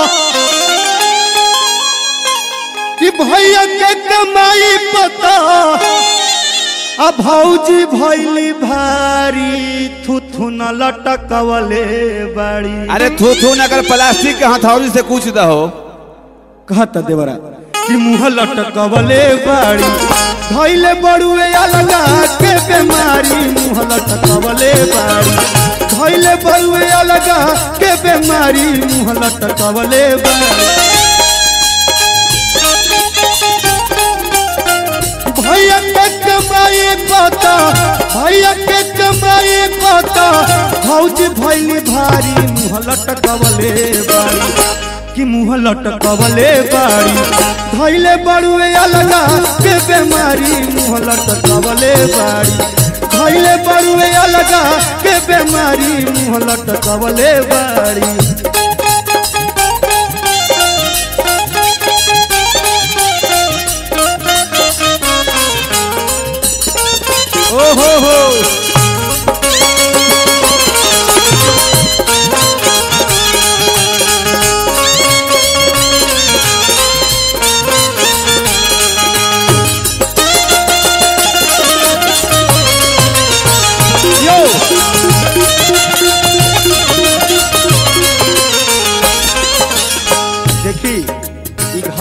कि भैया के कमाई पता अब भौजी भैली भारी थुथु न लटकवले बड़ी अरे थू थू न कर प्लास्टिक के हथौड़ी से कुछ दहो कहता देवरा कि मुंह लटकवले बाड़ी धैले बड़ुए अलगा के बीमारी मुंह लटकवले बाड़ी धैले बड़ुए अलगा के बीमारी मुंह लटकवले बाड़ी भैया के कमाई पता भैया के कमाई पता भौजी भैली भारी मुंह लटकवले बाड़ी कि मुंह लटकवले बाड़ी धैले बड़ुए अलगा के बेमारी मुंह लटकवले बाड़ी धैले बड़ुए अलगा के बेमारी मुंह लटकवले बाड़ी ओ हो हो यो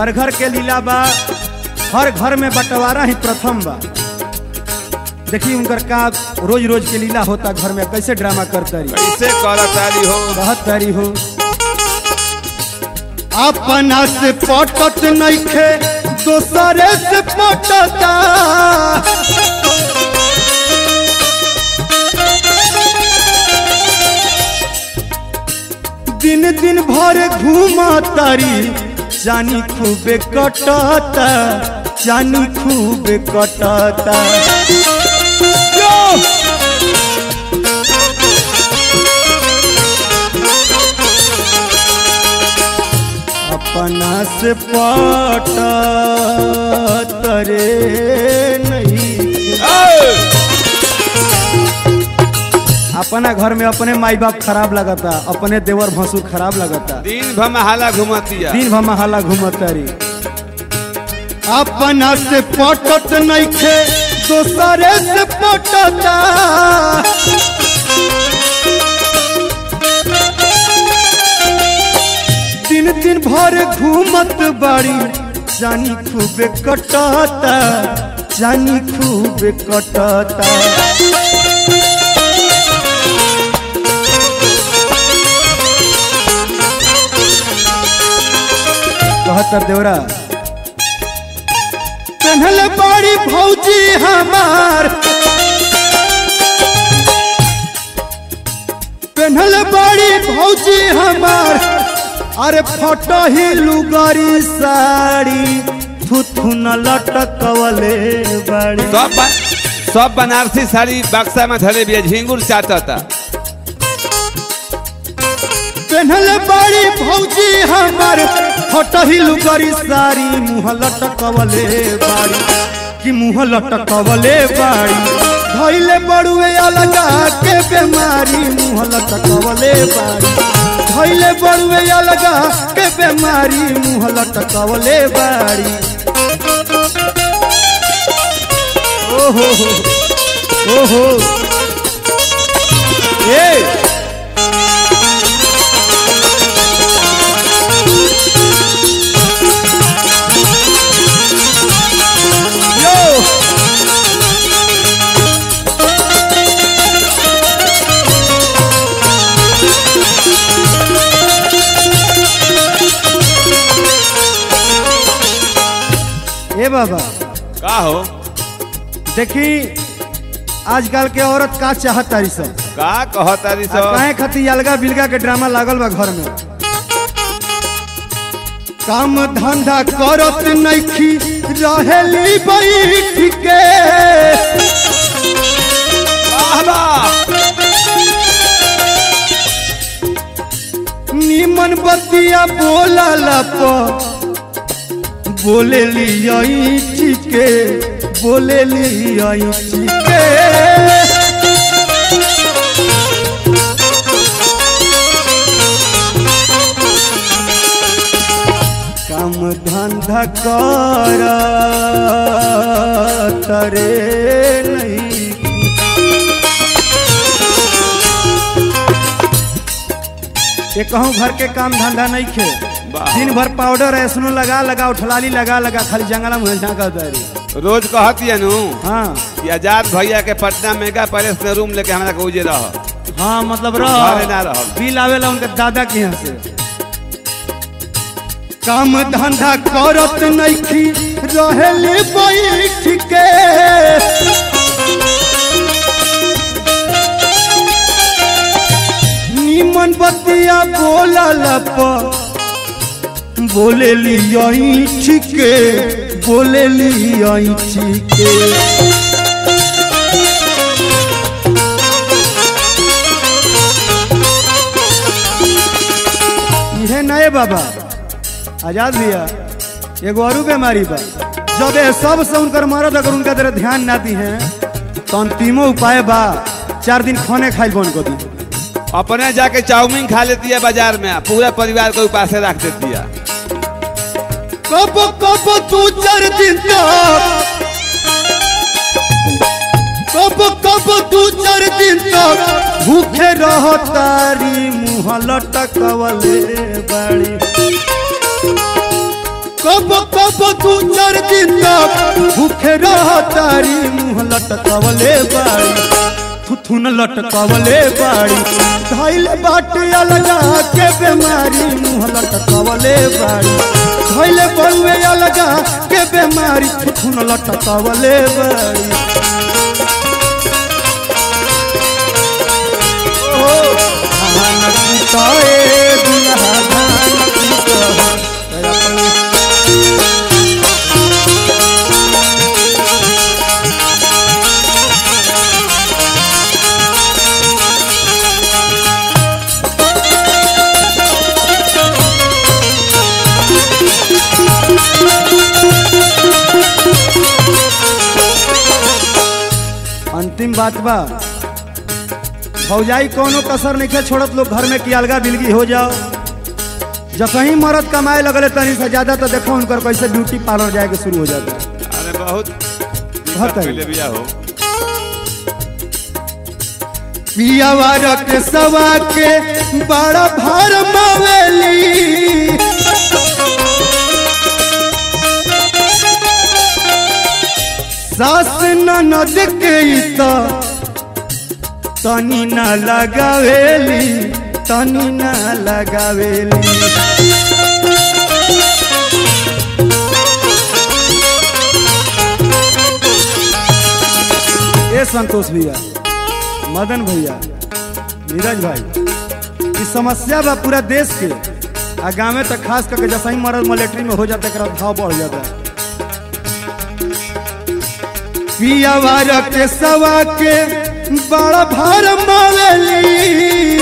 घर घर के लीला बा हर घर में बंटवारा ही प्रथम बा देखिए उनकर का रोज रोज के लीला होता घर में कैसे ड्रामा करता रही कैसे करतारी हो बहुत तारी हो अपना से पटत नइखे दोसरे से पटता दिन दिन भर घूमतारी जानी खूबे कटता जानी खूबे कटता यो! अपना से पटत रे नहीं ए! अपना घर में अपने माई बाप खराब लगता अपने देवर भसुर खराब लगता दिन भर में हाला घुमतिया दिन भर महाला घूमतारी अपना से पटत नइखे दोसरे से पटता दिन दिन भर घूमत बाड़ी जानी खूबे कटता जानी खूबे कटता कहतर देवरा कन्हल बाड़ी भौजी हमार कन्हल बाड़ी भौजी हमार अरे फटो ही लुगारी साड़ी थुथु न लटकवले बाड़ी सब बा- सब बनारसी साड़ी बक्सा में धरे बिया झिंगुर चाटता पेन्हल बाड़ी भौजी हमार फटही लुगरी साड़ी मुँह लटकवले बाड़ी कि मुँह लटकवले बाड़ी धैले बड़ुए अलगा के बेमारी मुँह लटकवले बाड़ी धैले बड़ुए अलगा के बेमारी मुँह लटकवले बाड़ी ओहो ओहो ए यो ए बाबा का हो देखी आजकल के औरत का चाहत तारी सब का कहतारी आ सब काहे खातिर अलगा बिलगा के ड्रामा लागल बा घर में काम धंधा करत नइखी रहेली बैठ के वाह वाह निमन बतिया बोलला प बोले लियाई ठीके बोले लियाई ठीके काम धंधा कर तरे नहीं ये कहूँ घर के काम धंधा नहीं खे वाह। दिन भर पाउडर ऐसनो लगा लगा उठलाली लगा लगा खाली जंगला में झाँका उतारी रोज कहतिया नु हाँ कि आजाद भैया के पटना मेगा पैलेस में रूम लेके हमरा के उजे रह हाँ मतलब घरे ना रह रहब। बिल आवेला उनके दादा के यहाँ से काम धंधा करत नइखी रहेले बैठ के निमन बतिया बोलल प बोले लियाई ठीके बोले लियाई ठीके इहे नए बाबा आजाद भैया एगो और बीमारी बा जब ये सब से उनकर मरद अगर उनका तरह ध्यान ना दी है तो अंतिमो उपाय बा चार दिन खाने खाइल बंद कर दी अपने जाके चाउमीन खा लेती है बाजार में पूरा परिवार को उपास रख देती है कब कब तू चार दिन तक कब कब तू चार दिन तक भूखे रह तारी मुँह लटकवले बाड़ी कब कब दू चार दिन तक भूखे रह तारी मुँह लटकवले बाड़ी थुथुन लटकवले बाड़ी धैल बाटे अलगा के बेमारी मुँह लटकवले बाड़ी धैल बउए अलगा के बेमारी थुथुन लटकवले बाड़ी ओ धान कुटाए दुल्हा धान कुटाए अंतिम बात बा भौजाई कोनो कसर नहीं छोड़त लोग घर में कि अलगा बिलगी हो जाओ जब कहीं मरद कमाए लगले तनी से ज्यादा तो देखो उनकर कैसे ब्यूटी पार्लर जाए के शुरू हो जाता है अरे बहुत बहुत है। पहले बिया हो पियावा रख सवा के बड़ा भार मावेली सास ननद के त तनी न लगावेली तनी न लगावेली ए संतोष भैया मदन भैया नीरज भाई ई समस्या बा पूरा देश के आ गाँव में तो खास करके जैसा ही मरद मिलिट्री में हो जाता है एकरा भाव बढ़ जाता है पियावा के सवा के बड़ा भार मावेली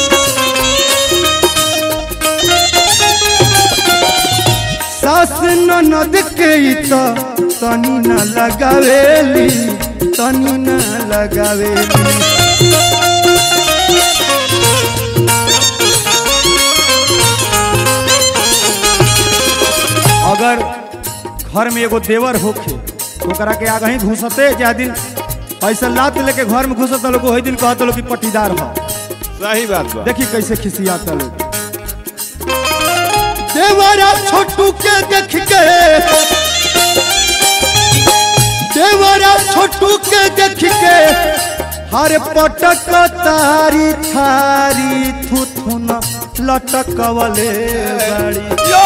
सास ननद के ई त तनी न लगावेली तनी न लगावेली अगर घर में एगो देवर होखे तो ओकरा के आगे ही घुसते जा दिन पैसा लात लेके घर में घुसत लोग वही दिन कहत लोग कि पट्टीदार हो सही बात बा देखी कैसे खिसियाता लोग देवरा छोटू के देख के देवरा छोटू के देख के हर पटक तारी थारी थुथुन लटकवले बाड़ी यो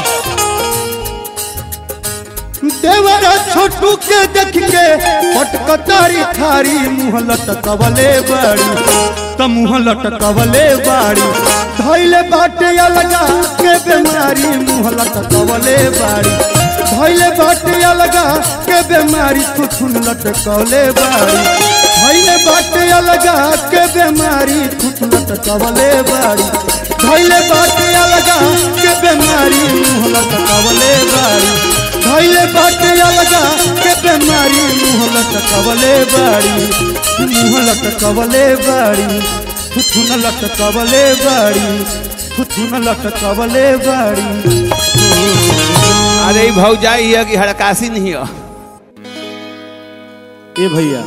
देवरा छोटू के देख के पटकतारी थारी मुँह लटकवले बाड़ी त मुँह लटकवले बाड़ी धैले बाटे अलगा के बेमारी मुँह लटकवले बाड़ी धैले बाटे अलगा के बेमारी थुथुन लटकवले बाड़ी धैले बाटे अलगा के बेमारी थुथुन लटकवले बाड़ी धैले बाटे अलगा के बेमारी मुँह लटकवले बाड़ी धैले बाटे अलगा के बेमारी मुँह लटकवले बाड़ी मुँह लटकवले बाड़ी थुथुन लटकवले बाड़ी थुथुन लटकवले बाड़ी अरे ई भौजाई है कि हड़कासी नहीं है ए भैया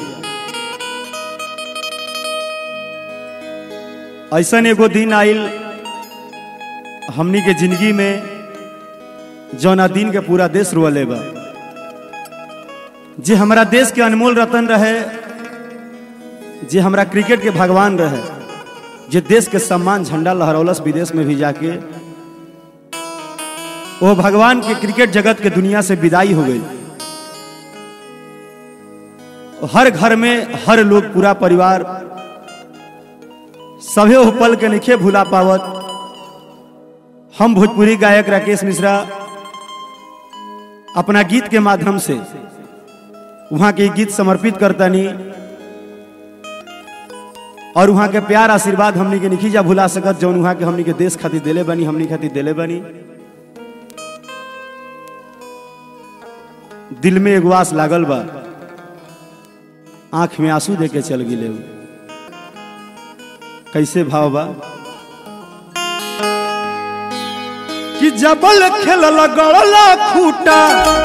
ऐसन एगो दिन आइल हमनी के जिंदगी में जौना दिन के पूरा देश रुअले बा जे हमारा देश के अनमोल रतन रहे जे हमरा क्रिकेट के भगवान रहे जे देश के सम्मान झंडा लहरौलस विदेश में भी जाके वो भगवान के क्रिकेट जगत के दुनिया से विदाई हो गई हर घर में हर लोग पूरा परिवार सभे वो पल के निखे भुला पावत हम भोजपुरी गायक राकेश मिश्रा अपना गीत के माध्यम से वहां के गीत समर्पित करतनी और वहां के प्यार आशीर्वाद हमनी के निखीजा भुला सकत जौन वहां के हमनी के देश खातिर देले बनी हमनी खातिर देले बनी दिल में एगो आस लागल बा आंख में आंसू दे के चल गिले उ। कैसे भाव बा कि जबल खेलल गड़ला खूटा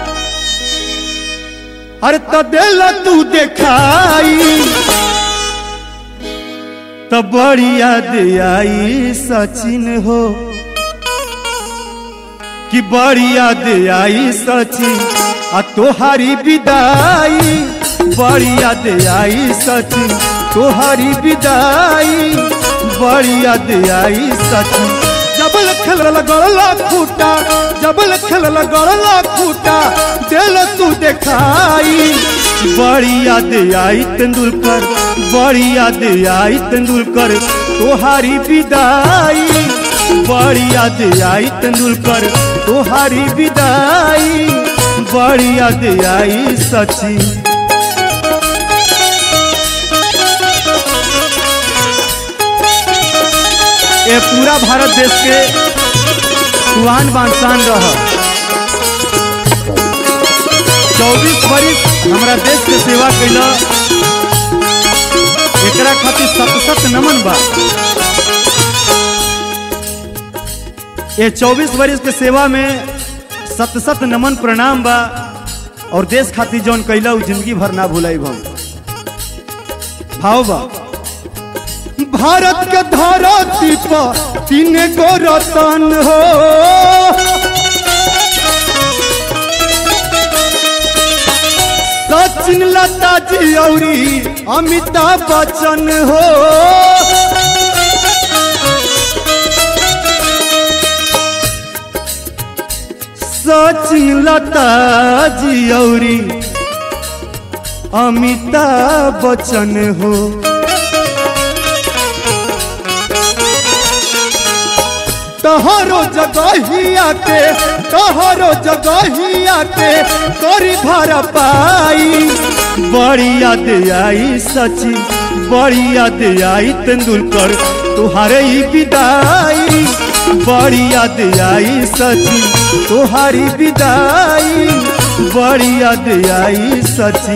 अरे त देल तू देखाई त बड़ी याद आई सचिन हो कि बड़ी याद आई सची आ तोहारी विदाई बड़ी याद आई सची तोहारी विदाई बड़ी याद आई सची जबल खेल गड़ला खूटा जबल खेल गड़ला खूटा दिल तू देखाई बड़ी याद आई तेंदुलकर बड़ी याद आई तेंदुलकर तोहारी विदाई बड़ी याद आई तेंदुलकर तोहारी विदाई बड़ी याद आई सची ये पूरा भारत देश के सुहान बांसान रह चौबीस वर्ष हमारा देश के सेवा कैला एकरा खातिर सत सत नमन बा ये चौबीस वर्ष के सेवा में सत सत नमन प्रणाम बा और देश खातिर जौन कैला उ जिंदगी भर ना भुलाई हम भाव बा भारत के धरती पर तीन गो रतन हो सचिन लता जी औरी अमिताभ बच्चन हो सचिन लता जी औरी अमिताभ बच्चन हो तहरो जगहिया के तहरो जगहिया के करी भर पाई बड़ी याद आई सची बड़ी याद आई तेंदुलकर तुहारे ही विदाई बड़ी याद आई सची तुहारी विदाई बड़ी याद आई सची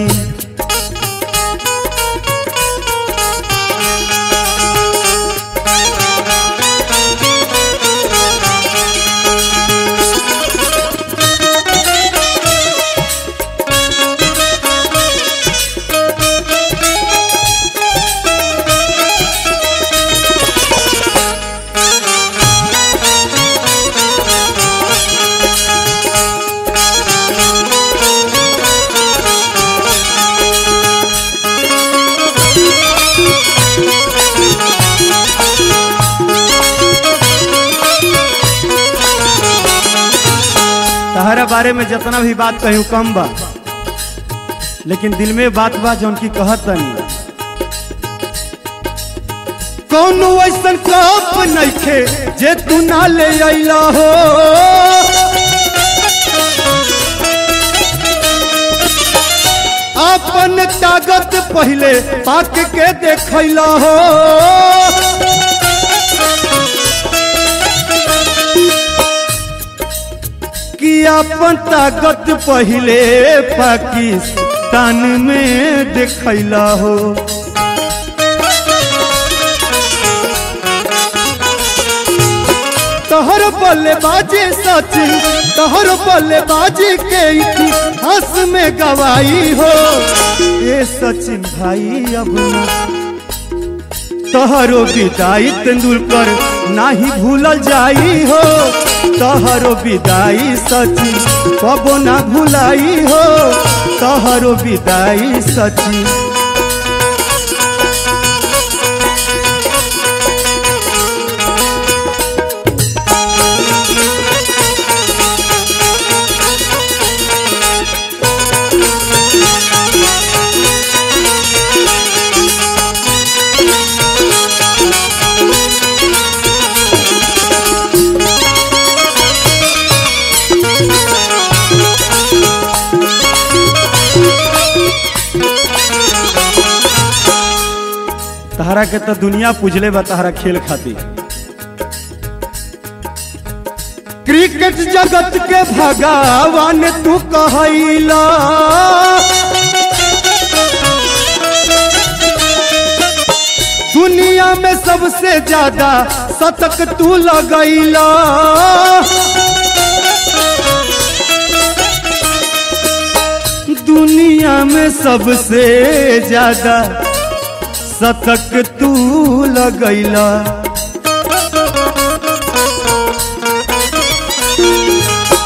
तहरा बारे में जितना भी बात कहूँ कम बा लेकिन दिल में बात बा जौन की कहत तनी कौनो ऐसन कप नइखे जे तू ना ले अइला हो अपन ताकत पहले पाक के देखैला हो कि अपन ताकत पहले पाकिस्तान में देखैला हो तोहर बल्लेबाजी सचिन तोहर बल्लेबाजी के इतिहास में गवाई हो ये सचिन भाई अब ना तोहरो विदाई तेंदुलकर नाही भूलल जाई हो तोहरो विदाई सचिन कबो ना भुलाई हो तोहरो विदाई सचिन तहरा के तो दुनिया पूजले बा तहरा खेल खातिर क्रिकेट जगत के भगवान तू कहला दुनिया में सबसे ज्यादा शतक तू लगैला दुनिया में सबसे ज्यादा शतक तू लगैला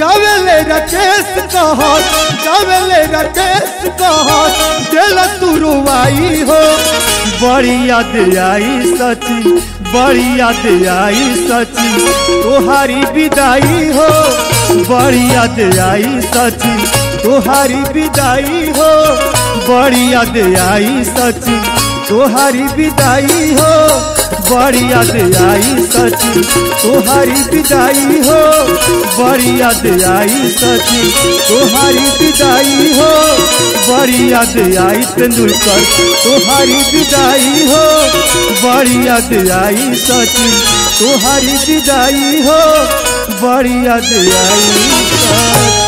गावेले राकेश कहत गावेले राकेश कहत दिल तू रुवाई हो बड़ी याद आई सची बड़ी याद आई सची तोहारी विदाई हो बड़ी याद आई सची तोहारी विदाई हो बड़ी याद आई सची तोहारी विदाई हो बड़ी याद आई सची तोहारी विदाई हो बड़ी याद आई सची तोहारी विदाई हो बड़ी याद आई तेंदुलकर तोहारी विदाई हो बड़ी याद आई सची तोहारी विदाई हो बड़ी याद आई सची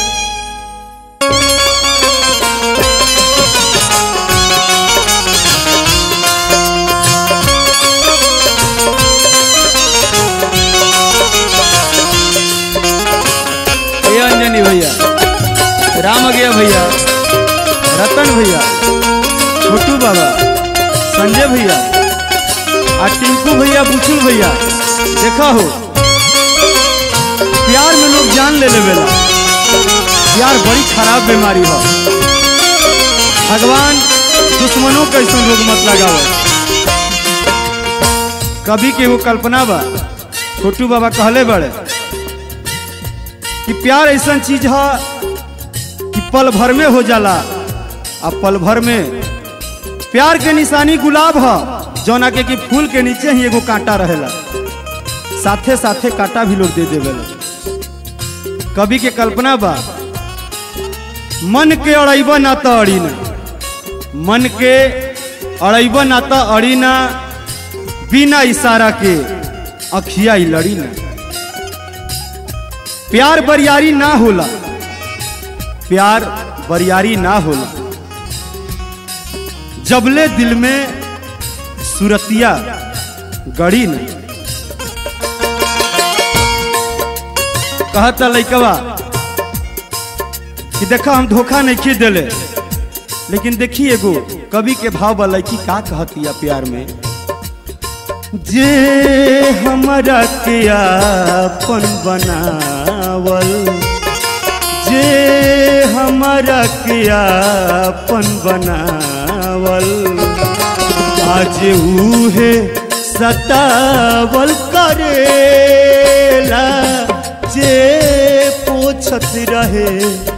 ये अंजनी भैया राम गया भैया रतन भैया छोटू बाबा संजय भैया आ टिंकू भैया बुचुल भैया देखा हो प्यार में लोग जान ले लेवेला प्यार बड़ी खराब बीमारी हो भगवान दुश्मनों के ऐसा रोग मत लगावे कभी के वो कल्पना बा छोटू बाबा कहले बड़े कि प्यार ऐसा चीज है कि पल भर में हो जाला आ पल भर में प्यार के निशानी गुलाब है जौना के कि फूल के नीचे ही एगो कांटा रहेला साथे साथे कांटा भी लोग दे देवेला कवि के कल्पना बा मन के अड़ैब ना तो अड़ी ना मन के अड़ैब ना तो अड़ी ना बिना इशारा के अखिया ही लड़ी ना प्यार बरियारी ना होला प्यार बरियारी ना होला जबले दिल में सुरतिया गड़ी न कहता लैकवा कि देखा हम धोखा नहीं खी दिले लेकिन देखी एगो कवि के भाव बा लड़की का कहतिया प्यार में जे हमरा के आपन बनावल जे हमरा के आपन बनावल आज उहे सतावल करेला जे पोछत रहे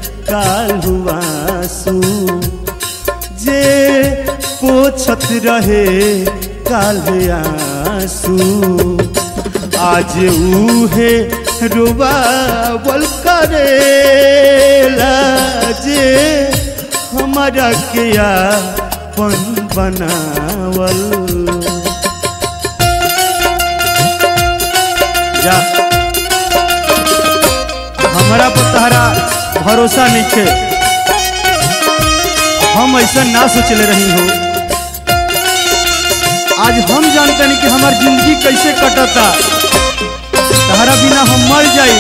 कालुआसू जे पोछत रहे काले आंसू आज उहे रुबावल करेला जे हमारा के आपन बनावल जा हमारा पर तहरा भरोसा नहीं थे हम ऐसा ना सोचले रही हो आज हम जानते नहीं कि हमार जिंदगी कैसे कटता तहरा बिना हम मर जाई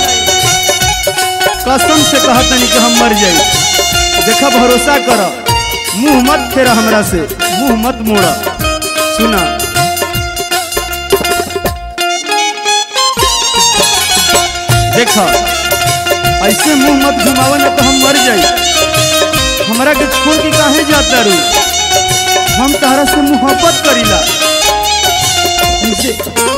कसम से कहत नहीं कि हम मर जाई देखा भरोसा कर मुंह मत फेरा हमरा से मुंह मत मोड़ा सुना देखा ऐसे मुंह मत घुमावा ना तो हम मर जाई हमरा के छोड़ के काहे जाता रू हम तहरा से मोहब्बत करीला जे-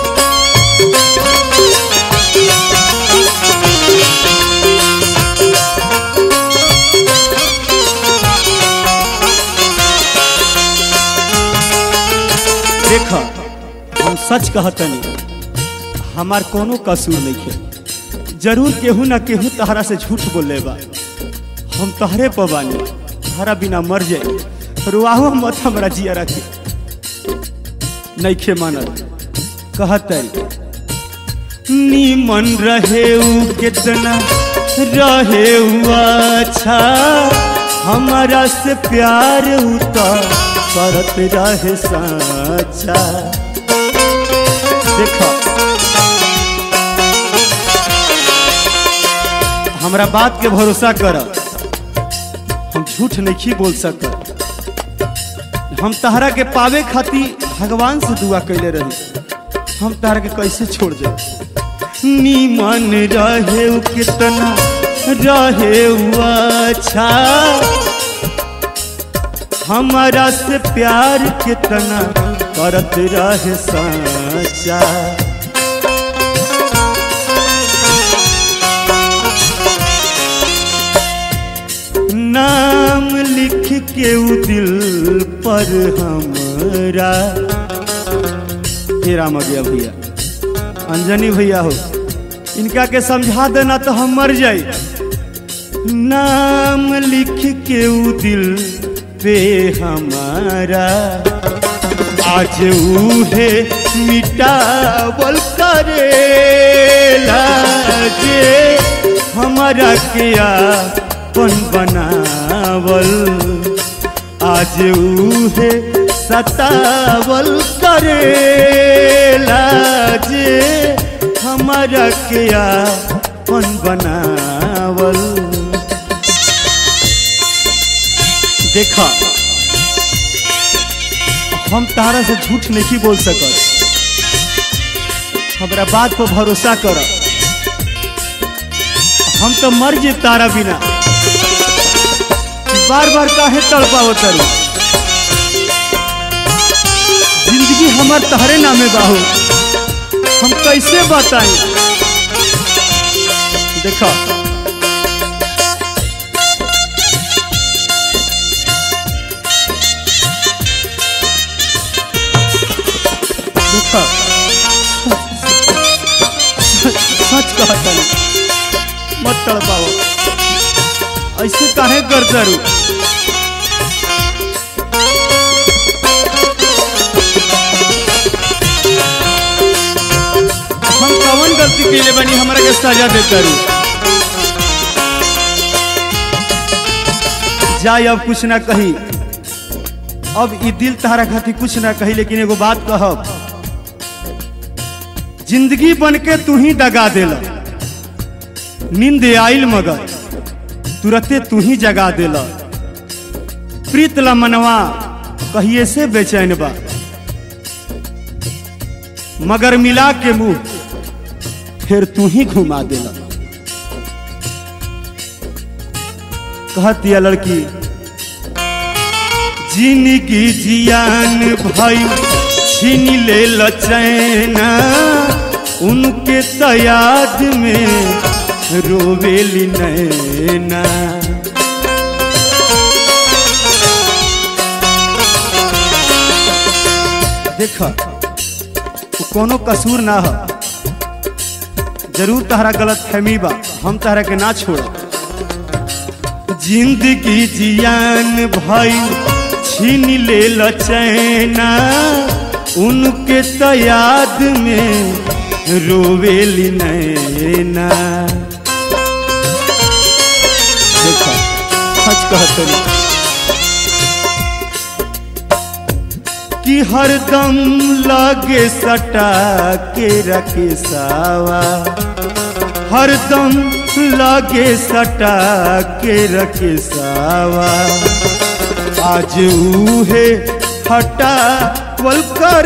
देख हम सच कहतनी हमार कोनो कसूर नहीं है जरूर केहू ना केहू तहरा से झूठ बोले बा हम तहरे पर बानी तहरा बिना मर जाए रुआहो मत हमरा जिया रखे नहीं खे मानल कहते नीमन रहे उ कितना रहे उ अच्छा हमारा से प्यार उ तो करत रहे साचा देखो हमरा बात के भरोसा कर हम झूठ नहीं बोल सकत हम तहरा के पावे खातिर भगवान से दुआ कैले रही हम तहरा के कैसे छोड़ जाए नीमन रहे उ कितना रहे उ अच्छा हमारा से प्यार कितना करत रहे सच्चा नाम लिख के उ दिल पर हमरा हे राम गया भैया अंजनी भैया हो इनका के समझा देना तो हम मर जाई नाम लिख के उ दिल पे हमारा आज उहे मिटावल करेला जे हमारा के अपन बनावल आज उहे सतावल करेला जे हमारा के अपन बनावल देखा हम तारा से झूठ नहीं बोल सकत हमरा बात पर भरोसा कर हम तो मर जे तारा बिना बार बार काहे तड़पाव तरू जिंदगी हमार तहरे नामे बाहू हम कैसे बताएं देखा देखा सच कहता मत तड़पाओ ऐसे काहे कर करू हम कवन गलती कैले बनी हमरा के सजा दे करू जाए अब कुछ ना कही अब ई दिल तहरा खातिर कुछ ना कही लेकिन एगो बात कहब जिंदगी बन के तू ही दगा देला नींद आइल मगर तुरते तू ही जगा देला प्रीत ला मनवा कहिए से बेचैन बा मगर मिला के मुंह फिर तू ही घुमा देला कहती है लड़की जिंदगी जियान भाई छीन ले लचैना उनके तो याद में रोवेली नैना देख वो कोनो कसूर ना हो जरूर तहरा गलत फहमी बा हम तहरा के ना छोड़ जिंदगी जियान भाई छीन ले लचैना उनके तो याद में रोवेली नैना देखा सच कहते कि हरदम लागे सटा के रखे सावा हरदम लागे सटा के रखे सावा आज उहे हटा वल कर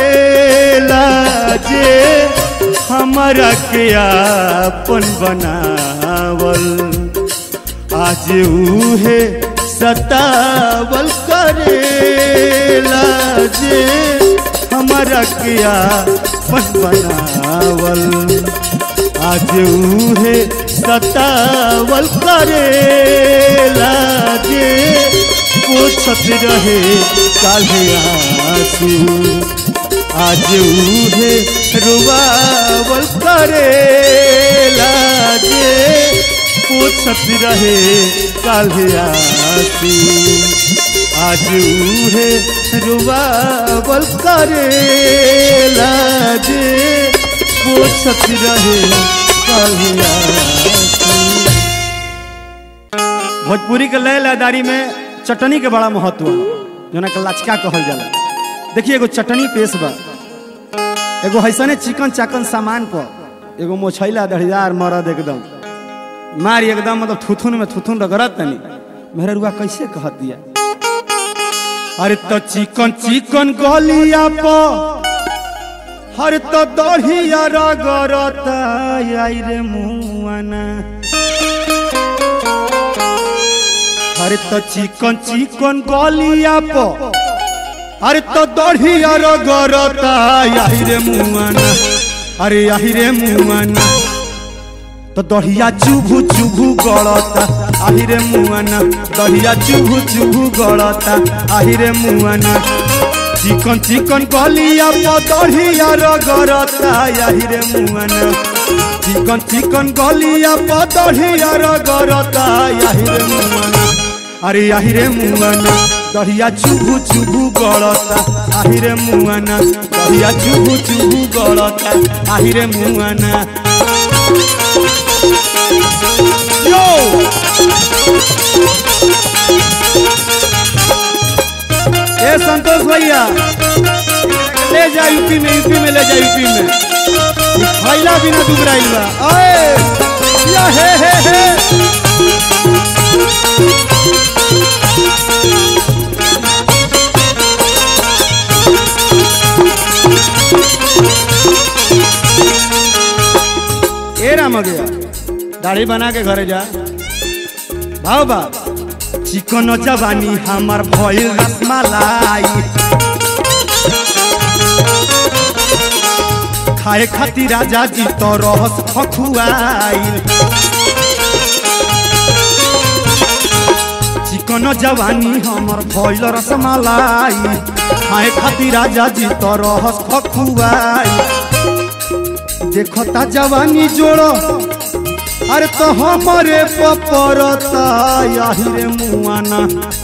जे हमारा के आपन बनावल आज उहे सतावल करेला जे हमारा के आपन बनावल आज उहे सतावल करेला जे पोछत रहे काले आंसू आज उहे रुबावल करेला जे पोछत रहे काले आंसू आज उहे रुबावल करेला जे पोछत रहे काले आंसू भोजपुरी के लय लयदारी में चटनी के बड़ा महत्व है जोना के लचका कहल जाला देखिए एगो चटनी पेश बा एगो हैसने चिकन चाकन सामान पर एगो मोछैला दढ़ियार मरद एकदम मार एकदम मतलब थुथुन में थुथुन रगड़त तनी मेरा रुआ कैसे कहत दिया अरे तो चिकन चिकन गलिया पर हर तो दढ़िया रगरता आई रे मुआना हर तो चिकन चिकन गलिया प अरे तो दढ़िया रगरता आई रे मुआना अरे आई रे मुआना तो दढ़िया चुभु चुभु गड़ता आही रे मुआना दढ़िया चुभु चुभु गड़ता आही रे मुआना चिकन चिकन गलिया पर दढ़िया रगड़ता आही रे मुआना चिकन चिकन गलिया पर दढ़िया रगड़ता आही रे मुआना अरे आही रे मुआना दढ़िया चुभु चुभु गड़ता आही रे मुआना दढ़िया चुभु चुभु गड़ता आही रे मुआना यो ए संतोष भैया ले जा यूपी में यूपी में ले जा यूपी में ई खैला बिना दुबराइल बा ओए या हे हे हे ए राम गया दाढ़ी बना के घरे जा भाव बा चिकन जवानी हमार भइल रसमलाई खाए खातिर राजा जी तो रहस खखुआइल चिकन जवानी हमर भइल रसमलाई खाए खातिर राजा जी तो रहस खखुआइल देखता जवानी जोड़ो अरे तो हमारे पपरता यही रे मुआना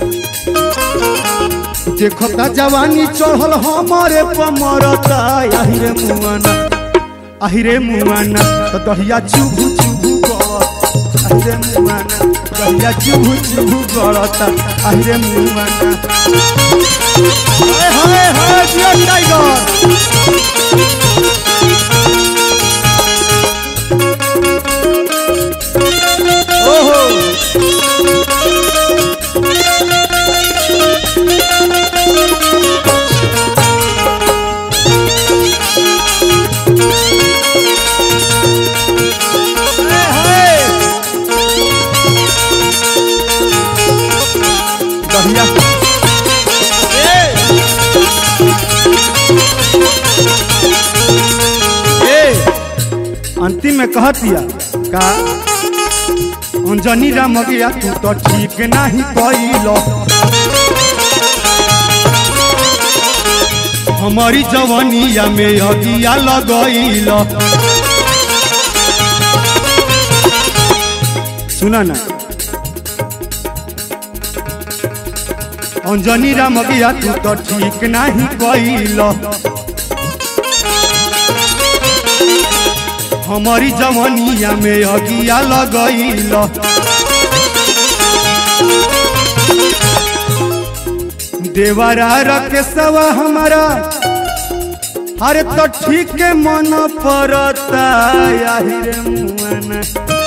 देखता जवानी चढ़ल हमारे पमरता यही रे मुआना अही रे मुआना तो दहिया चुभु चुभु गड़त अही रे मुआना दहिया चुभु चुभु गड़ता अही रे मुआना हाय हाय हाय जियो टाइगर ओहो दहिया ए अंतिम में कहतिया का अंजनी राम गया तू तो ठीक नहीं कैलो हमारी जवानिया में अगिया लगैल सुना ना अंजनी राम गया तू तो ठीक नहीं कैलो हमारी जवानिया में अगिया लगैल देवरा रखे सवा हमारा अरे तो ठीक के मन पड़ता यही रे मुआना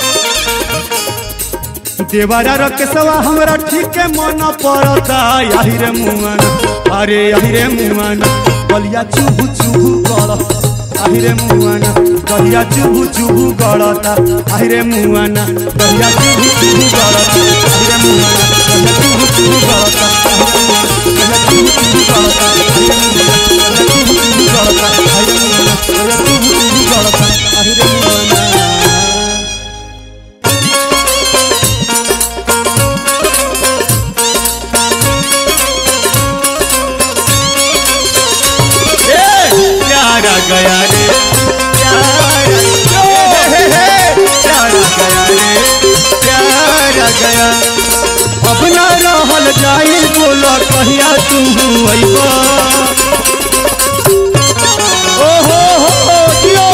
देवरा रखे सवा हमारा ठीक के मन पड़ता यही रे मुआना अरे यही रे मुआना बलिया चुभु चुभु कर আহিরে মুয়ানা দহিয়া চুবু চুবু গড়তা আহিরে মুয়ানা দহিয়া চুবু চুবু গড়তা আহিরে মুয়ানা দহিয়া চুবু চুবু গড়তা আহিরে মুয়ানা দহিয়া চুবু চুবু গড়তা আহিরে মুয়ানা দহিয়া চুবু চুবু গড়তা আহিরে মুয়ানা দহিয়া চুবু চুবু গড়তা আহিরে মুয়ানা प्यारा गया रे प्यारा हे, हे, हे, प्यारा गया रे प्यारा गया अब ना रहल जाई बोलो कहिया तू अइबा ओ हो हो दियो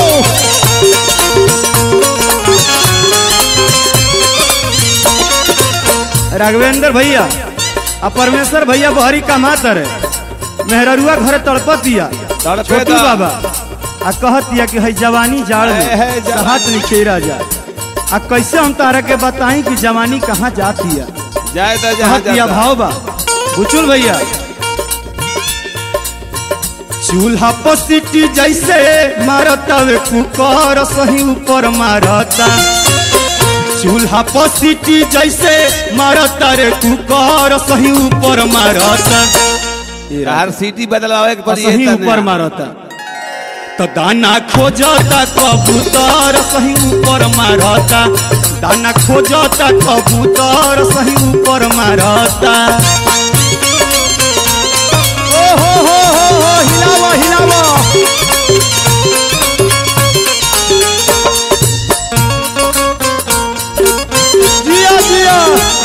राघवेंद्र भैया आ परमेश्वर भैया बहरी कमात रे मेहररुआ घर तड़पतिया तड़पे छोटू दा। बाबा आ कहतिया कि है जवानी जाड़ है, है, में जवानी। हाथ निखेरा जा आ कैसे हम तारा के बताई कि जवानी कहाँ जाती है जाए तो जहाँ कहतिया जाता। भाव बा बुचुल भैया चूल्हा पर सीटी जैसे मारता वे कुकर सही ऊपर मारता चूल्हा पर सीटी जैसे मारता रे कुकर सही ऊपर मारता हर सीटी बदलावे के और पड़ी सही है ऊपर मारता तो दाना खोजता कबूतर सही ऊपर मारता दाना खोजता कबूतर सही ऊपर मारता ओ हो हो हो हो हिलावा हिलावा जिया जिया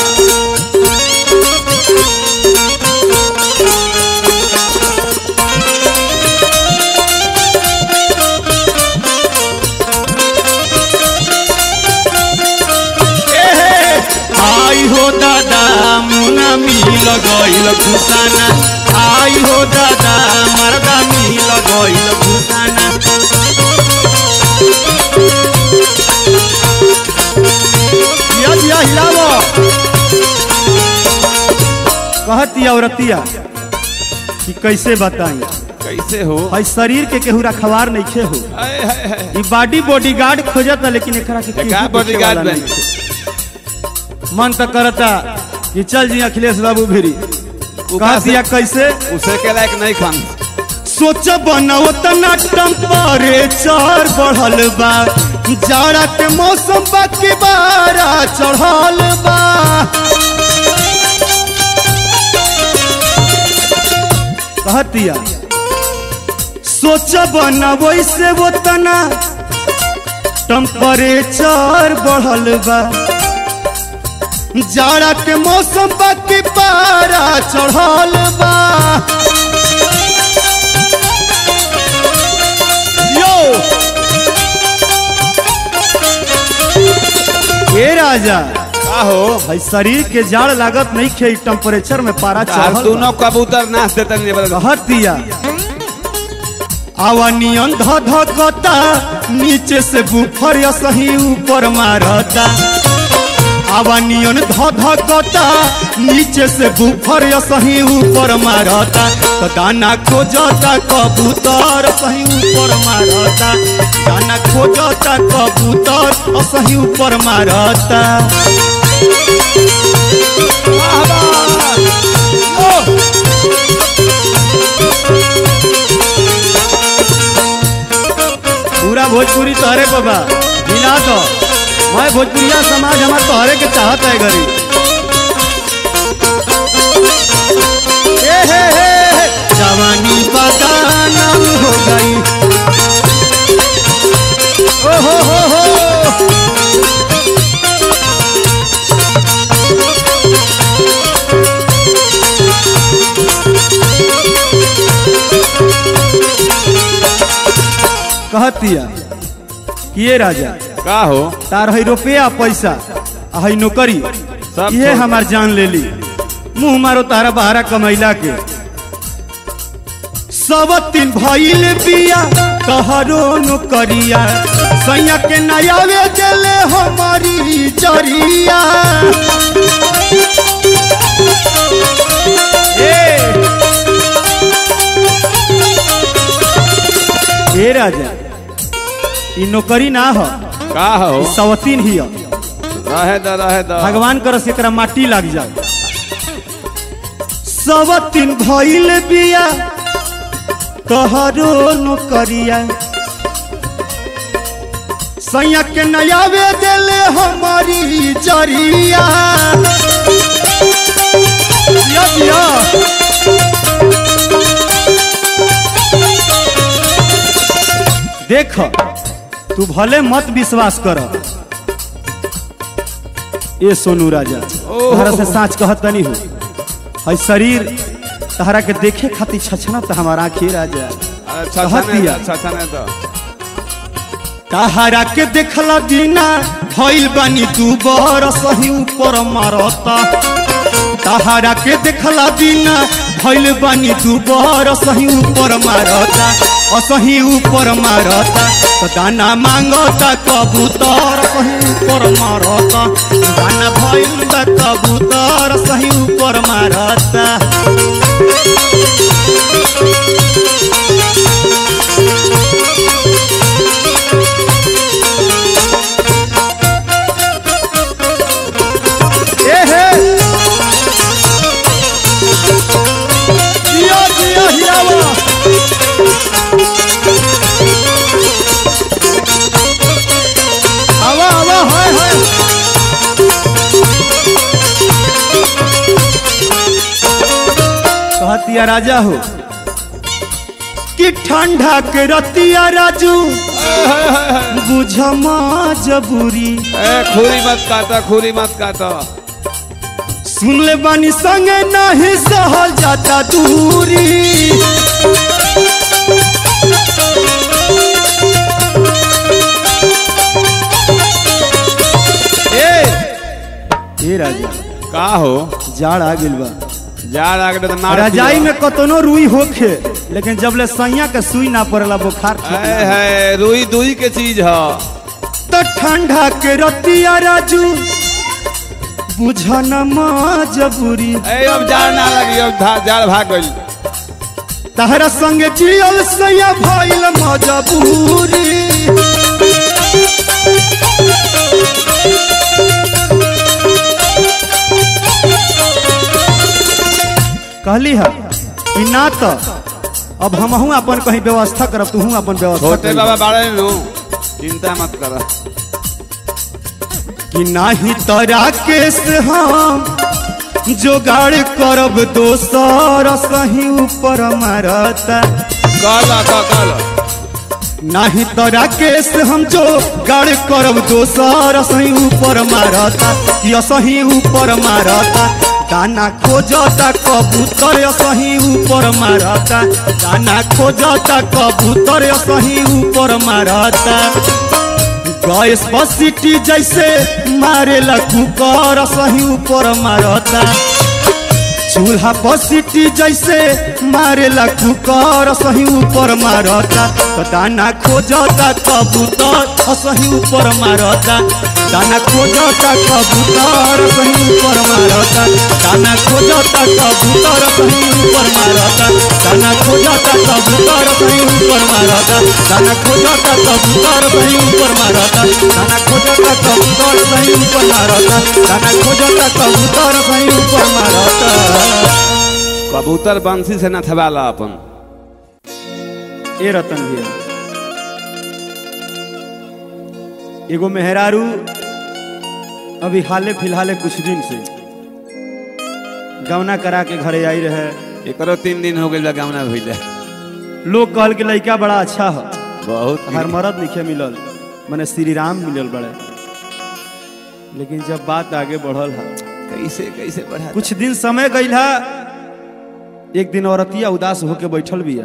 एहे, आई हो दादा मुना मिल गईल घुसाना आई हो दादा मरदा मिल गईल घुसाना जिया जिया हिलावो कहती औरतिया कि कैसे बताई कैसे हो भाई शरीर के केहू रखवार नहीं खे हो आए, हाय, हाय। ई बॉडी बॉडीगार्ड खोजता लेकिन एकरा के केहू का देखे bodyguard वाला बनी? नइखे। मन तो करता कि चल जी अखिलेश बाबू भिरी उ कहा का से- दिया कैसे उसे के लायक नहीं खान सोच बनाओ तना टेम्परेचर बढ़ल बा जाड़ा के मौसम बा के बारा चढ़ल बा कहतिया सोच बनाओ से वो तना टेम्परेचर बढ़ल बा जाड़ा के मौसम बा के पारा चढ़ल बा यो ए राजा का हो भाई शरीर के जाड़ लागत नहीं खे टेम्परेचर में पारा तार चढ़ल दोनों कबूतर नाच देते नहीं बदल कहत दिया आवा नियन ध धकता नीचे से बुफर या सही ऊपर मारता आवा नियन ध धकता नीचे से बुफर या सही ऊपर मारता तो दाना खोजता कबूतर सही ऊपर मारता दाना खोजता कबूतर और सही ऊपर मारता वाह वाह ओ! पूरा भोजपुरी तोहरे को बा मिला दो मैं भोजपुरिया समाज हमार तोहरे के चाहत है गरी ए हे हे हे, जवानी बदानम हो गई ओ हो हो हो कहतिया कि ये राजा का हो तार है रुपया पैसा आ है नौकरी सब ये छोड़। हमार जान ले ली मुंह मारो तारा बहारा कमैला के सब तीन भइल बिया कहरो नौकरिया सैया के नयावे गेले हमारी जरिया ए ए राजा ई नौकरी ना हो का हो सवतीन ही हो रहे द रहे द भगवान करस एकरा माटी लग जाए सब तीन भइल बिया तोहरो नौकरिया सैया के नयावे देले हमारी जरिया दिया दिया देख तू भले मत विश्वास कर ए सोनू राजा ओह। तहरा से साँच कहत नहीं हो है शरीर तहरा के देखे खातिर छछना तो हमारा आँखी राजा अच्छा कहत अच्छा दिया। अच्छा अच्छा नहीं तो तहरा के देखला दीना भइल बानी तू बर सही ऊपर मारता तहरा के देखला दीना भइल बानी तू बर सही ऊपर मारता असही ऊपर मारता तो दाना मांगता कबूतर सही ऊपर मारता दाना भइल बा कबूतर सही ऊपर मारता ए हे जिया जिया हिरावा आवा आवा हाय हाय कहतिया राजा हो कि ठंडा के रतिया राजू बुझमा जबूरी ए खूरी मत काटा खूरी मत काटा सुन ले बानी संगे नहीं सहल जाता दूरी ए ए राजा का हो जाड़ आ गेल बा जा लागे तो मार रजाई में कतनो रुई होखे लेकिन जब ले सैया के सुई ना पड़ला बुखार ठीक है ना है रुई दुई के चीज है तो ठंडा के रतिया राजू बुझन मजबूरी ए अब जाड़ ना लगी अब धा- जाड़ भाग गई तहरा संग जियल सैया भइल मजबूरी कहली है कि ना तो अब हमहू अपन कहीं व्यवस्था करब तू अपन व्यवस्था छोटे करी। बाबा बाड़े नु चिंता मत कर कि नाही तोरा केस हम जोगाड़ करब दोसर सही ऊपर मारता कल क- कल नाही तोरा केस हम जो गाड़ करब दोसर सही ऊपर मारता कि सही ऊपर मारता दाना खोजता कबूतर सही ऊपर मारता दाना खोजता कबूतर सही ऊपर मारता गैस बसिटी जैसे मारेला कुकर सही ऊपर मारता चूल्हा बसिटी जैसे मारेला कुकर सही ऊपर मारता तो दाना खोजता कबूतर सही ऊपर मारता दाना खोजता कबूतर सही ऊपर मारता दाना खोजता कबूतर सही ऊपर मारता दाना खोजता कबूतर सही ऊपर मारता दाना खोजता कबूतर सही ऊपर मारता दाना खोजता कबूतर सही ऊपर मारता दाना खोजता कबूतर सही ऊपर मारता कबूतर बंसी से न थबाला अपन ए रतन भैया एगो मेहरारू अभी हाले फिलहाले कुछ दिन से गवना करा के घरे आई रहे एकरो तीन दिन हो गई गावना भइले लोग कहल के लड़का बड़ा अच्छा है बहुत हर मरद लिखे मिलल मने श्री राम मिलल बड़े लेकिन जब बात आगे बढ़ल है कैसे कैसे बढ़ा कुछ दिन समय गईल है एक दिन औरतिया उदास होके बैठल भी है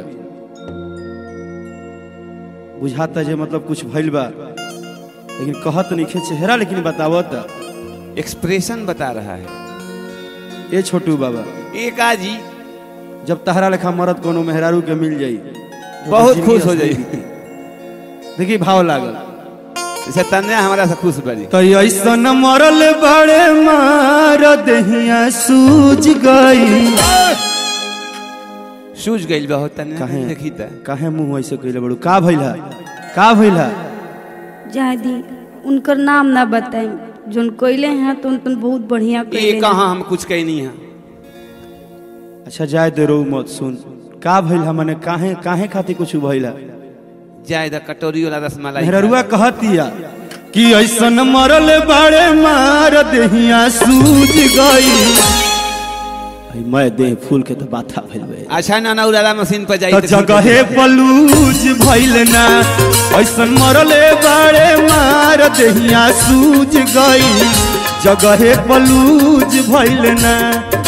बुझाता जे मतलब कुछ भइल बा लेकिन कहत नहीं चेहरा लेकिन बतावत एक्सप्रेशन बता रहा है ए छोटू बाबा एक आजी जब तहरा लेखा मरद कोनो मेहरारू के मिल जाई तो बहुत जिंदगी खुश हो असली जाई। बीती। देखी भाव लागल जैसे तन्या हमारा से खुश बड़ी तो ऐसन मरल बड़े मार दहिया सूझ गई सूझ गई बहुत तन्या काहे? देखी त काहे मुंह ऐसे कइले बड़ू का भइल है का भइल है जादी उनकर नाम ना बताई जोन कोइले हैं तो उन बहुत बढ़िया ये कोइले कहाँ हम कुछ कही नहीं है अच्छा जाए दे रो मत सुन का भइल है मने काहे काहे खातिर कुछ भइल है जाए द कटोरी वाला रसमलाई मेहरुआ कहतिया कि ऐसन मरल बड़े मार दहिया सूझ गई आई मैं देह फूल के तो बाथा भइल बे अच्छा ना ना उड़ाला मशीन पर जाई तो त जगहे पलूज भइल ना ऐसन मरले बड़े मार दहिया सूझ गई जगहे पलूज भइल ना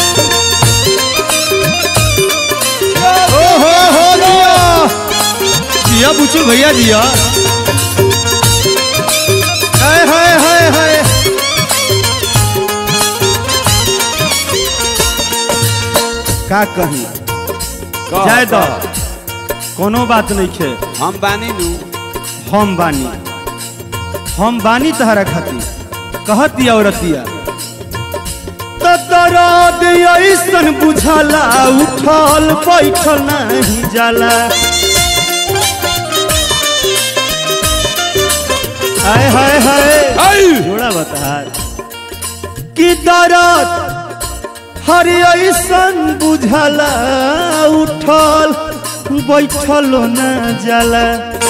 ओ हो हो जिया जिया बुचू भैया जिया हाय हाय हाय हाय का कही कह, जाए दो कह। कोनो बात नहीं खे हम बानी नु हम बानी हम बानी तहरा खातिर कहती औरतिया तो दर्द ऐसन बुझाला उठल बैठल नहीं जाला हाय हाय हाय आई जोड़ा बतार कि दरद हर ऐसन बुझला उठल बैठल न जाला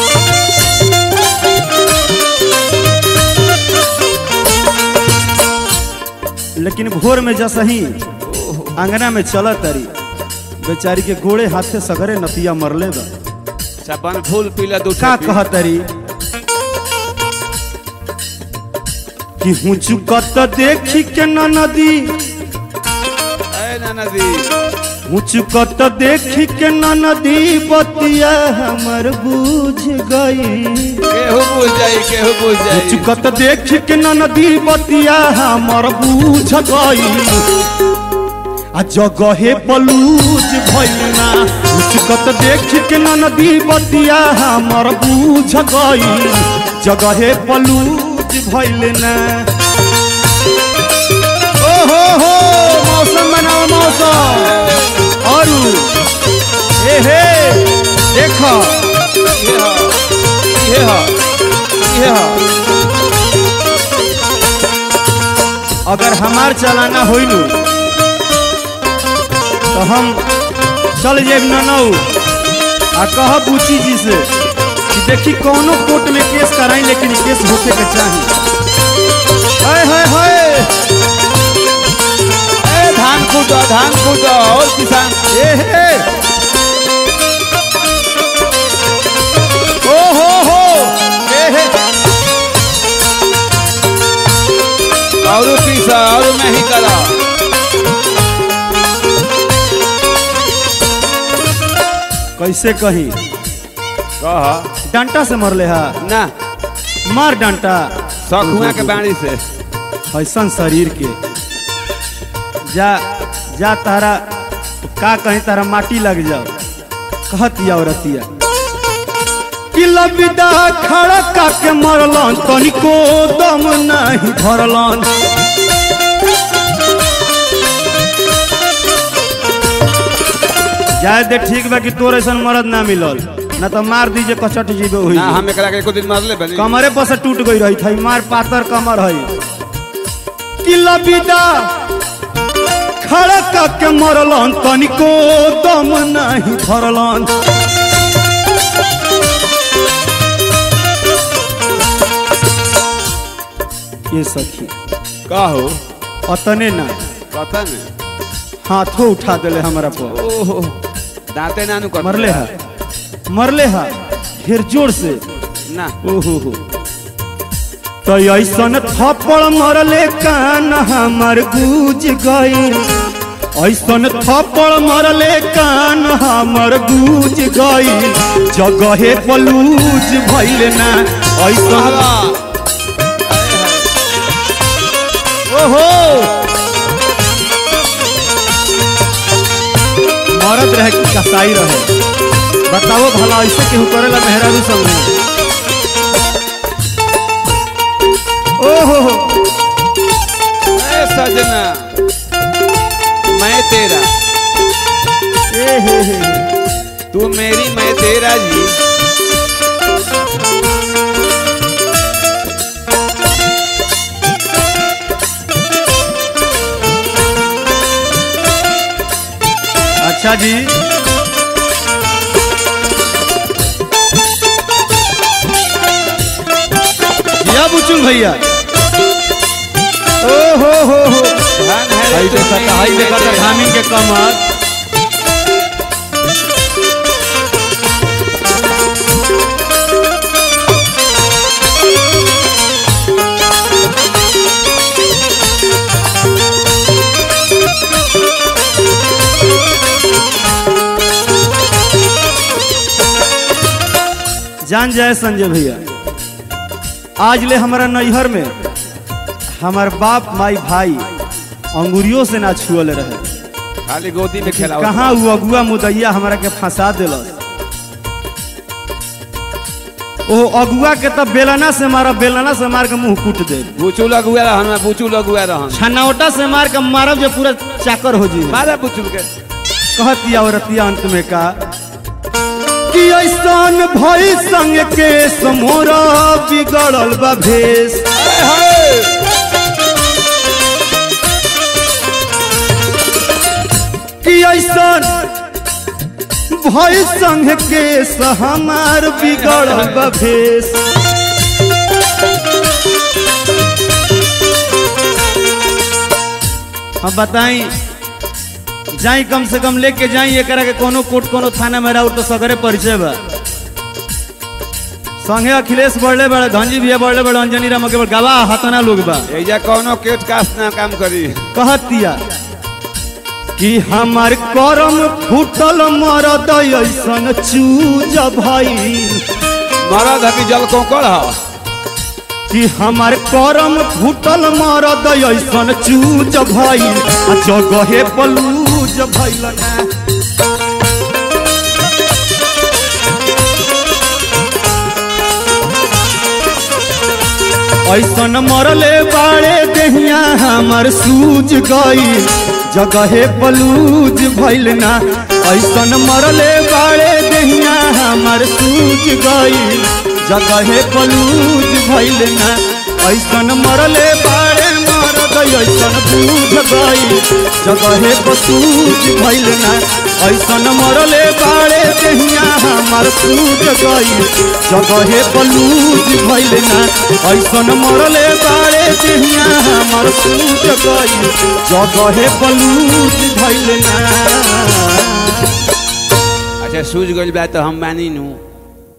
लेकिन भोर में जसही अंगना में चल तरी बेचारी के गोड़े हाथे सगरे नतिया मरले बा सबन फूल पीला दू का कहतरी कि हूँ चुकत देखी के न नदी ए नदी हूँ चुकत देखी के न नदी बतिया हमर बुझ गई केहू बुझ जाई केहू बुझ जाई चुकत देखी के न नदी बतिया हमर बुझ गई आ जगहे बलूज भइलना चुकत देखी के न नदी बतिया हमर बुझ गई जगहे बलूज भइलना ओ हो हो मौसम बनाओ मौसम और ए हे देखो ये हा ये हा ये हा अगर हमार चलाना होइनु तो हम चल जेब ननऊ आ कह बुची जी से कि देखी कौनो कोर्ट में केस कराई लेकिन ई केस होके के चाही हाय हाय हाय ए धान कूटो धान कूटो और किसान ए हे ओ हो हो ए हे और पीसा और मैं ही करा कैसे कही कह डंटा से मरले हा ना मार डंटा सखुआ के बाणी से ऐसन शरीर के जा जा तारा का कहीं तारा माटी लग जाओ कहतिया औरतिया कि लबिदा खड़ा का के मरलन तनिको दम नहीं धरलन जाए दे ठीक बा कि तोर ऐसन मरद ना मिलल ना तो मार दीजिए कचट जीबे हुई ना हम एकरा के एको दिन मारले बनी कमरे पर से टूट गई रही थी मार पातर कमर है कि लबिदा खड़ा के मरलन तनिको दम नहीं धरलन ये सखी का हो अतने ना पता नहीं हाथों उठा दिले हमारा पर ओहो दांते नानू कर मरले हा मरले हा फिर जोर से ना ओहो हो तो ऐसन थप्पड़ मरले कान हमर गूज गई ऐसन थप्पड़ मरले कान हमर गूज गई जगहे पलूज भइल ना ऐसन बाबा ओहो मरद रहे कि कसाई रहे बताओ भला ऐसे केहू करेला मेहरारू सब ने ओहो हो ए सजना मैं तेरा ए हे हे हे। तू मेरी मैं तेरा जी अच्छा जी या बुचुल भैया ओ हो हो हो धन है हाई तू देखा मेरी, हाई मैं देखा तेरा। धामी के कमर जान जाए संजय भैया आज ले हमारा नैहर में हमार बाप माई भाई अंगुरियों से ना छुअल रहे खाली गोदी में खेला कहाँ वो अगुआ मुदैया हमारा के फंसा दिलस ओ अगुआ के तब बेलना से मारा बेलना से मार के मुंह कूट दे बुचू लगुआ रहन मैं बुचू लगुआ रहन छनौटा से मार के मारब जो पूरा चाकर हो जी मारा बुचू के कहतिया औरतिया अंत में का कि ऐसन भई संग के समोरा बिगड़ल बा भेष कि ऐसन भय संग के हमार बिगड़ल बा भेष अब बताई जाई कम से कम लेके जाई एकरा के कोनो कोर्ट कोनो थाना में राउर तो सगरे परिचय बा संगे अखिलेश बढ़ले बड़े धनजी भैया बढ़ले बड़े अंजनी राम के गवाह हतना लोग बा एजा कौनो केट कास्ट ना काम करी कहतिया कि हमार करम फूटल मरद ऐसन चूज भई मरद हकी जल कोकड़ ह कि हमार करम फूटल मरद ऐसन चूज भई आ जगहे पलूज भइल ना ऐसन मरले बाड़े देहिया हमर सूज गई जगहे पलूज भइल ना ऐसन मरले बाड़े देहिया हमर सूज गई जगहे पलूज भइल ना ऐसन मरले बाड़े मरद ऐसन बूझ गई जगहे पसूज भइल ना ऐसन मरले बाड़े देहिया हमर सूज गई जगहे पलूज भइल ना ऐसन मरले बाड़े देहिया हमर सूज गई जगहे पलूज भइल ना अच्छा सूझ गइल बा तो हम मानी नू